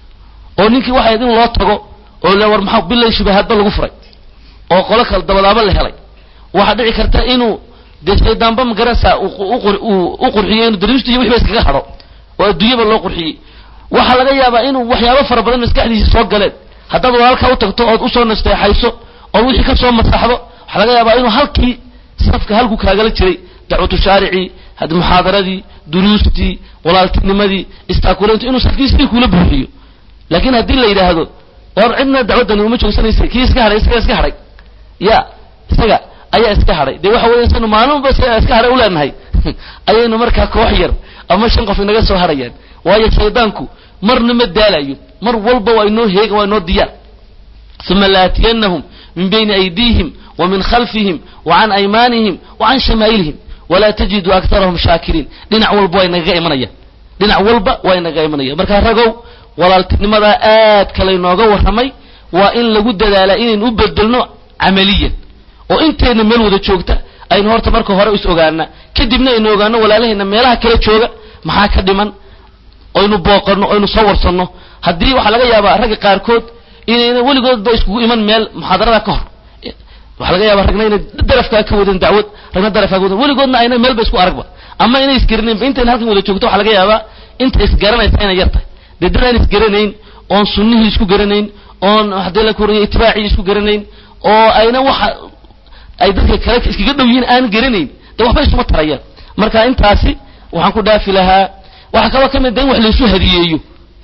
oo ninkii waxay in loo tago oo le war maxaa bilay shubahaadba lagu furay oo qolo kale dabadaaba la helay waxaa dhici karta inuu dee shaydaanba magaranaysaa u qurxiyo inuu dariista iyo wixba iskaga hadho oo adduunyaba loo qurxiyey waxaa laga yaabaa inuu waxyaabo fara badan maskaxdiisa soo galeen haddaad walaalkaa u tagto ood usoo nasteexayso ood wixii ka soo masaxdo waxaa laga yaabaa inuu halkii safka halku kaagala jiray dacwatu shaaricii muxaadaradii duruustii walaaltinimadii istaakuleyntu inuu safkii sidii kuula buuxiyo laakiin haddii la yidhaahdo war cidna dacwaddani uma joogsanaysa kii iska hadhay isaga iska hadhay ya isaga ayaa iska hadhay dee waxa weya sanu maalinba iska hadhay u leenahay ayaynu markaa koox yar ama shan qof inaga soo hadhayaan waayo shaydaanku marna ma daalayo mar walba waa inoo heega waa inoo diyaar uma laatiyanahum min bayni aydiihim wa min khalfihim wa can aymaanihim wa can shamaa'ilihim walaa tajidu aktarahum shaakiriin dhinac walba waa inagaga imanayaan dhinac walba waa inagaga imanaya markaa ragow walaaltinimadaa aad kalaynooga warramay waa in lagu dadaalaa inaynu u bedelno camaliyan oo intayna meel wada joogta aynu horta marka hore is ogaana kadibna aynu ogaano walaalahayna meelaha kala jooga maxaa ka dhiman oynu booqanno oynu soo warsanno haddii waxaa laga yaabaa ragga qaarkood inayna weligoodba iskugu iman meel muxaadarada ka hor waxaa laga yaabaa ragna inay darafkaa ka wadan dacwad ragna darafkaa ka wadan weligoodna ayna meelba isku aragba ama inay isgaranaynba intayna halkan wada joogto waxaa laga yaabaa inta isgaranaysa inay yar tahay dee dad aan isgaranayn oon sunnihii isku garanayn oon haddii la koraya itibaacii isku garanayn oo ayna waxa ay dadka kale iskaga dhow yihiin aan garanayn dee waxba isuma tarayaan marka intaasi waxaan ku dhaafi lahaa waxaa kaloo ka mid da in wax laysu hadiyeeyo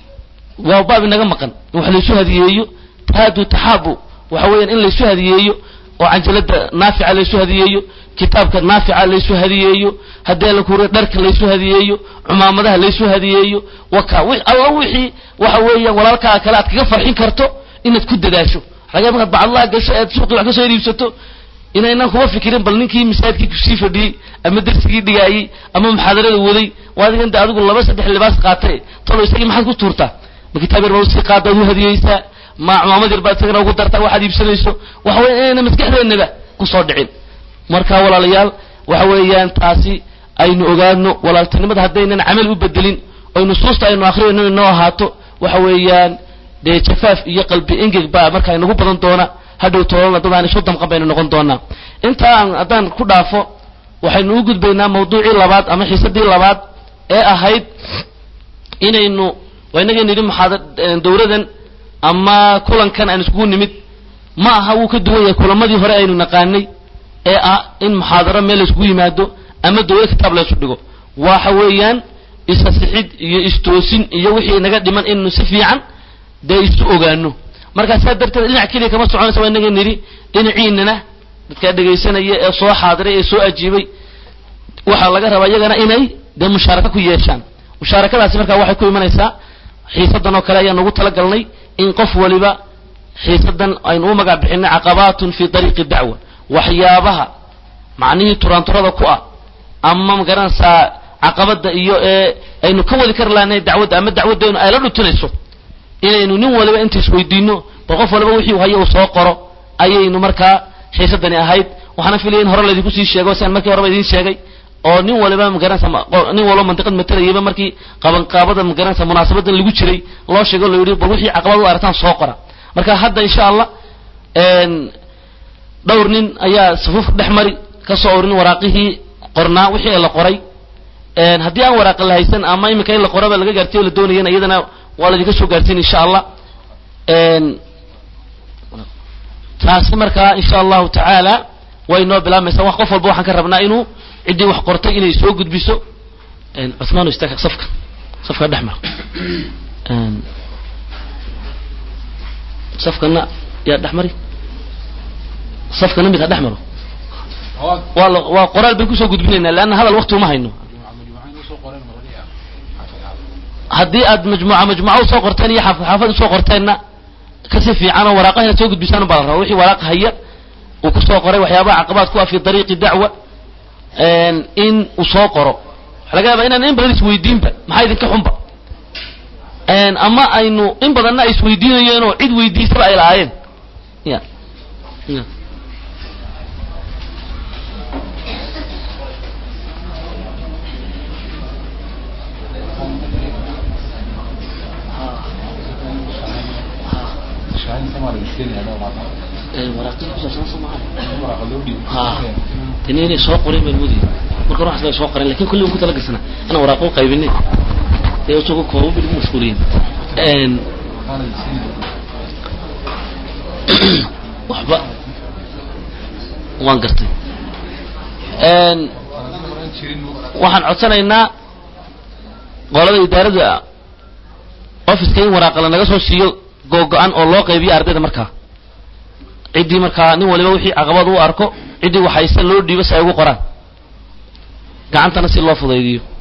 waa baab inaga maqan in wax laysu hadiyeeyo taadu taxaabu waxa weeyaan in laysu hadiyeeyo oo canjalada naafica laysu hadiyeeyo kitaabka naafica laysu hadiyeeyo haddii la kuriyo dharka laysu hadiyeeyo cumaamadaha laysu hadiyeeyo waka alla wixii waxa weeyaan walaalkaa kale aad kaga farxin karto inaad ku dadaasho laga markaad bacadlaha gasho eed suuqii wax ka soo iibsato inaynan kuma fikirin bal ninkii masaajidkii kusii fadhiyey ama dersigii dhigaayey ama muxaadarada waday waa adigan de adigu laba saddex libaas qaatay talo isagii maxaad ku tuurtaa ma kitaab yar baa usii qaada ad u hadiyeysaa ma cumaamad yar baad isagana ugu dartaa waxaad iibsanayso waxa weya inayna maskaxdeennaba kusoo dhicin marka walaalayaal waxa weeyaan taasi aynu ogaano walaaltinimada haddaynan camal u bedelin oy nusuusta aynu akhriyayno inoo ahaato waxa weeyaan dee jafaaf iyo qalbi engeg baa markaa inagu badan doona hadhow toolana dad aan isu damqan baynu noqon doonaa intaa aan haddaan ku dhaafo waxaynu u gudbaynaa mawduucii labaad ama xiisadii labaad ee ahayd inaynu waa inagaynu yidhi muxaada dawladan ama kulankan aan iskugu nimid ma aha wuu ka duwan yahay kulamadii hore aynu naqaanay ee ah in muxaadaro meel layskugu yimaado ama dawlad kitaab laysu dhigo waxa weeyaan isasixid iyo istoosin iyo wixii inaga dhiman inaynu si fiican dee isu ogaano markaa saa darteed dhinac keliya kama soconaysa waa inaga nidhi dhinaciinana dadkaa dhegaysanaya ee soo xaadiray ee soo ajiibay waxaa laga rabaa iyagana inay dee mushaaraka ku yeeshaan mushaarakadaasi markaa waxay ku imanaysaa xiisadan oo kale ayaan ugu talagalnay in qof waliba xiisadan aynu u magac bixinay caqabaatun fi dariiqi dacwa waxyaabaha macnihii turaanturada ku ah ama magaranaysaa caqabada iyo ee aynu ka wadi kari lahanay dacwadda ama dacwaddeenu ay la dhutinayso inaynu nin waliba inta isweydiino bal qof waliba wixii hayo uu soo qoro ayaynu markaa xiisadani ahayd waxaana filaya in hore laydinku sii sheego siaan markii horeba idiin sheegay oo nin waliba magaranaysa nin walba mandiqad matelayayba markii qabanqaabada magaranaysa munaasabadan lagu jiray loo sheego lo yidhi bal wixii caqabad u aragtaan soo qora marka hadda insha allah dhowr nin ayaa safuufka dhex mari ka soo orin waraaqihii qornaa wixii la qoray haddii aan waraaqa la haysan ama iminka in la qoraba laga gaarsiyo la doonayana iyadana waa laydinka soo gaarsiin insha allah taasi markaa insha allahu tacaala way noo bilaabmaysaa wax qof walba waxaan ka rabnaa inuu ciddii wax qortay inay soo gudbiso cuthmaan istaag safka safka dhex mara safkana yaa dhex mari safkana mid ha dhex maro waa la waa qoraal bayn kusoo gudbinaynaa leanna hadal wakti uma hayno haddii aad majmuuca majmuuca usoo qorteen iyo xaafad xaafad usoo qorteenna kasi fiican oo waraaqaha inaad soo gudbisaan baa la rabaa wixii waraaq haya uu kusoo qoray waxyaabaha caqabaad ku ah fi dariiqi dacwa in uu soo qoro waxa laga yaabaa inaan in badan isweydiinba maxaa idinka xunba ama aynu in badanna ay isweydiinayeen oo cid weydiisaba ay lahaayeen ya ya waraaqada kusaabsan soo maaha ha tani inay soo qoreen baan moodaya marka ruuxaas bay soo qoreen lakin kulli un ku tala gasana inaan waraaqo qaybinay dee isagoo koobo bil ku mashquuliyin waxba waan gartay waxaan codsanaynaa qolada idaarada offiska in waraaqala naga soo siiyo googo-an oo loo qaybiyo ardayda markaa ciddii markaa nin waliba wixii caqabad u arko ciddii waxayse loo dhiibo si ay ugu qoraan gacantana si loo fudaydiyo